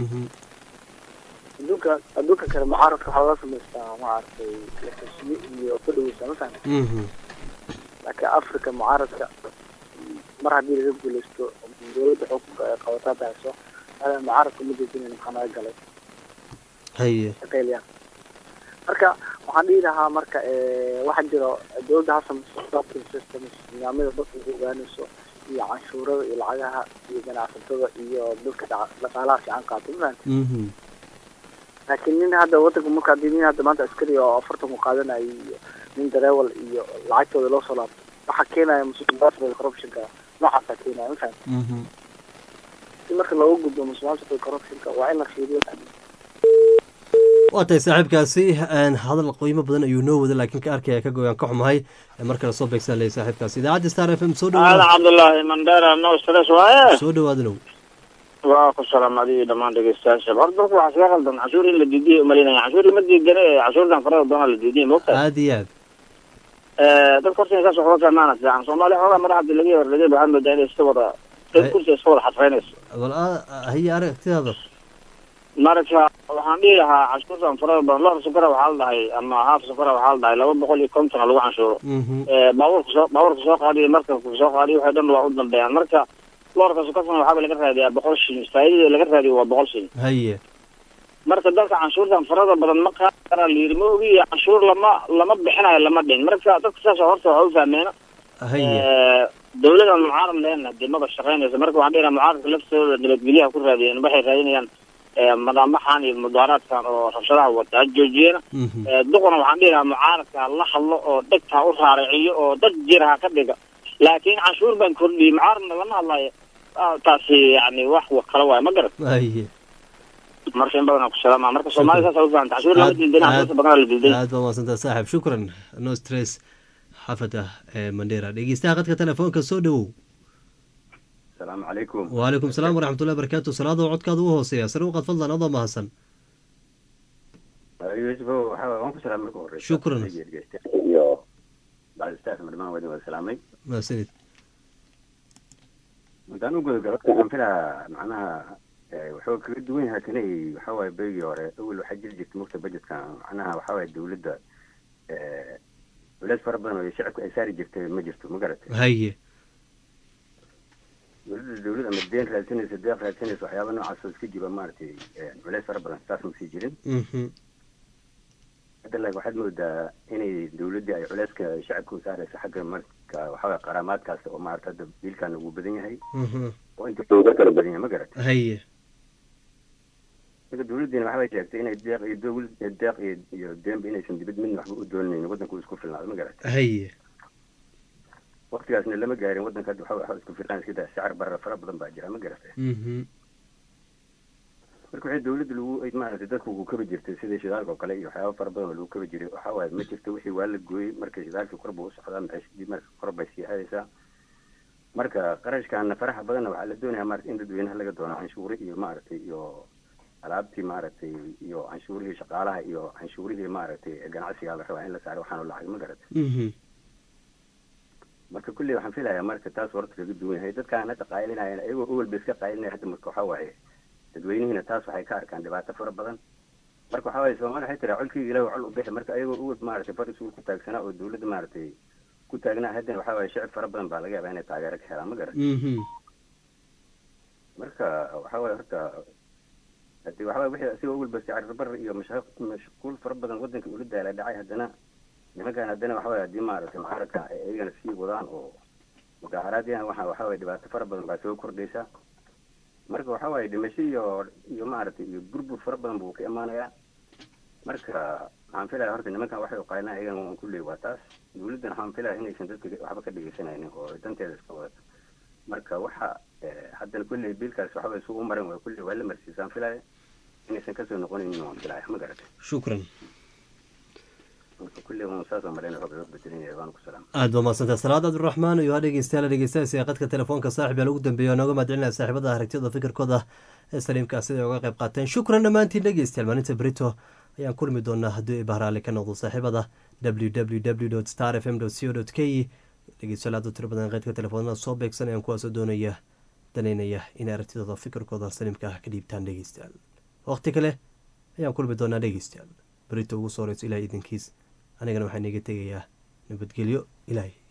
adduunka adduunka kale mucaaradka waxaa laga samaystaa maaragtay xisbiyo iyo ku dhaweysa mafahant laakiin africa mucaaradka mar haddii laga guuleysto dawladda xukunka ay qabataa bahayso mucaaradka ma dejinayn maxaa naga galay haye shaqeyliyaan marka waxaan dhihi lahaa marka waxaa jiro dawladda ha samayso shopping systems nidaamyada dadka ku ogaanayso iyo canshuurada iyo lacagaha iyo ganacsatada iyo dadka dhaqaalaha fiican qaato mafahant laakiin nin hadda wadanka marka hadii nin hadda maanta askari oo afartan ku qaadanayo iyo nin dareewal iyo lacagtooda loo soo laabto waxaa keenaya musuqmaasuqa corruptionka noocaasa keenaya mafahant si marka looga gudbo musuqmaasuqa corruptionka waa in la fiiriyo waa tahay saaxiibkaasi hadal qiimo badan ayuu noo wada laakiin ka arkaya ka goyaan ka xumahay mar kale soo beegsan leh saaxiibkaasi idaacadda star f m soo aadan dhawaad cabdullaahi mandera no stress waaye soo dhawaadanow waa ku salaamadi iyo dhammaan dhegeystayaasha horta dalku waxaa iskaga qaldan cashuur in la diidiya umalinaya cashuur lama diidane cashuurtan farada doona la diidiya moogta aada iyo aad dadka horta inay saas waxba fahmaana fiican soomaaliya xoogaa madaxda laga horlegay waxaad moodaa inay iska wada dad kursi iska wada xadfaynayso bal haye aragtidaada marka waxaan dhihi lahaa cashuurtan farada badan loor sukara waxaa la dhahay ama haaf sukara waxaa la dhahay laba boqol iyo konton lagu canshuuro baabuurka soo baabuurka soo qaadiyo markabka soo qaadiyo waxay dhan waa u dambeeyaan marka loorka sukartana waxaaba laga raadiyaa boqol shilin faa'iidada laga raadiyo waa boqol shilin haye marka dalka canshuurtan farada badan ma qaadi karaa la yidhi ma ogi canshuur lama lama bixinayo lama dhin marka dadka saas horta waxa u fahmeena haye dawladan mucaarad leena dee maba shaqaynaysa marka waxaan dhihi lahaa mucaaradka laftooda nabadgelyaha ku raadiyeen waxay raadinayaan madaamaxan iyo mudaaraadkan oo rabshadaha wata ha joojiyena duquna waxaan dhihi lahaa mucaaradka ha la hadlo oo dhegta ha u raaraciyo oo dad jira ha ka dhiga laakiin canshuur baan kordhiyey mucaaradna lama hadlayo taasi yani wax kale waayo ma garat haye marka in badan aan ku salaama marka soomaalida saas u fahanta cashuur lama diidan cashuurta badan la diidan aad baa mahadsantaha saaxib shukran no stress xafada ee mandera dhegeystaha qadka telefoonka soo dhowow asalaamu calaykum waalaikum salaam waraxmatullahi barakaatu salaadoo codkaada u hooseeya sare uqad fadlan adoo mahadsan yuusuf waxa waan ku salaamay marka horeysa Shukran. iyo bacdistaas madhamaan wadin wada salaamay mahadsanid haddaan u guda galo waxaan filaa macnaha eh, wuxuu kaga duwan yahay kani waxa waaye beygii hore awel waxaa jiri jirtay mugta budgetka macnaha waxa waaye dawladda eh, culeys fara badan oo shacabka ay saari jirtay ma jirto ma garatay haye dawladda dawlad ama deen raadsanaysa deeq raadsanaysa waxyaaba noocaas oo iska jiba maaragtay eh, culeys fara badan saas ma sii jirin Mhm. hadda laakiin waxaad moodaa inay dawladdii ay culeyska shacabka u saaraysa xagga marka waxaway qaraamaadkaas oo maarata hadda biilkan ugu badan yahay Mhm. oo inta looga kala badan yahay ma garatay haye marka dawladdiina waxbay sheegtay inay deeq iyo dowlad deeq iyo iyo deenba inaysan dibad midna waxba u doonaynin waddanka uu isku filnaado ma garatay haye waqtigaasna lama gaarin waddanka hadda waxa waxa isku filnaan iska daa shacar barra fara badan baa jira ma garatay Mhm. marka waxay dawladda lagu ay maaragtay dadka ugu kabi jirtay sida shidaalka oo kale iyo waxyaaba fara badan oo lagu kabi jiray waxa waaye ma jirto wixii waa la gooyey marka shidaalkii kor buu u socdaa maciishadii marka kor bay sii aadaysaa marka qarashkaana faraha badanna waxaa la doonayaa maarata in dadweynaha laga doono canshuuri iyo maaragtay iyo alaabtii maaragtay iyo canshuurihii shaqaalaha iyo canshuurihii maaragtay ganacsigaa la rabaa in la saaro waxaanu lacag ma garatay Mhm. marka kulley waxaan filayaa marka taas horta kaga duwan yahay dadkaan hadda qaylinayana iyagoo awel ba iska qaylinaya hadda marka waxaa waaye dadweynihiina taas waxay ka arkaan dhibaato fara badan marka waxaa waaye soomaali waxay tiraa colkii ilaah col u bixi marka ayagoo awel maaragtay far isugu ku taagsanaa oo dawladda maaragtay ku taagnaa haddana waxaa waaye shacib fara badan baa laga yaabaa inay taageero ka helaan ma garan Mhm. marka waxaa waaye horta hadii waxaa waaye wixii asigoo awel ba sicarbar iyo mashaq mashquul fara badan waddanka ula daala dhacay haddana nimankan haddana waxaa waaye haddii maaragtay mucaaradka ay iyagana sii wadaan oo mudaaharaadyan waxa waxaa waaye dhibaato fara badan baa soo kordhaysa marka waxaa waaye dhimasho iyo iyo maaragtay iyo burbur fara badan buu ka imaanayaa marka waxaan filaya horta nimankan waxay uqaynaa iyagana waan kulley waa taas dawladdan waxaan filaya inaysan dadka waxba ka dhegeysanaynin oo danteeda iska wadato marka waxa eh, haddana kulley biilkaas waxaa waye suu u maran waa kulley waa la marsiisaan filaya inaysan kasoo noqonaynin waan filaya ma garatay shukran marka kulley waan saasoo marayna roob iga bedelinaya waan ku salaam aad baa mahadsantaha salaad cabdiraxmaan iyo ha dhegeystayaal dhegeystayaasii qadka telefoonka saaxib yaa lagu dambeeya oo nooga mahadcelinaya saaxiibada aragtiyada fikirkooda ee saliimka sida ay uga qayb qaateen shukran dhammaantiin dhegeystayaal maalinta berito ayaan kulmi doonaa haddii ay bahraale ka noqdo saaxiibada www star f m co k dhegeystayaal aad u tiro badan qeydka telefoonada soo beegsanayaan kuwaasoo doonaya danaynaya inay aragtidooda fikirkooda saliimka ah ka dhiibtaan dhegeystayaal waqti kale ayaan kulmi doonaa dhegeystayaal berito ugu soo horeyso ilahay idinkiis anigana waxaan iga tegayaa nabadgelyo ilaahay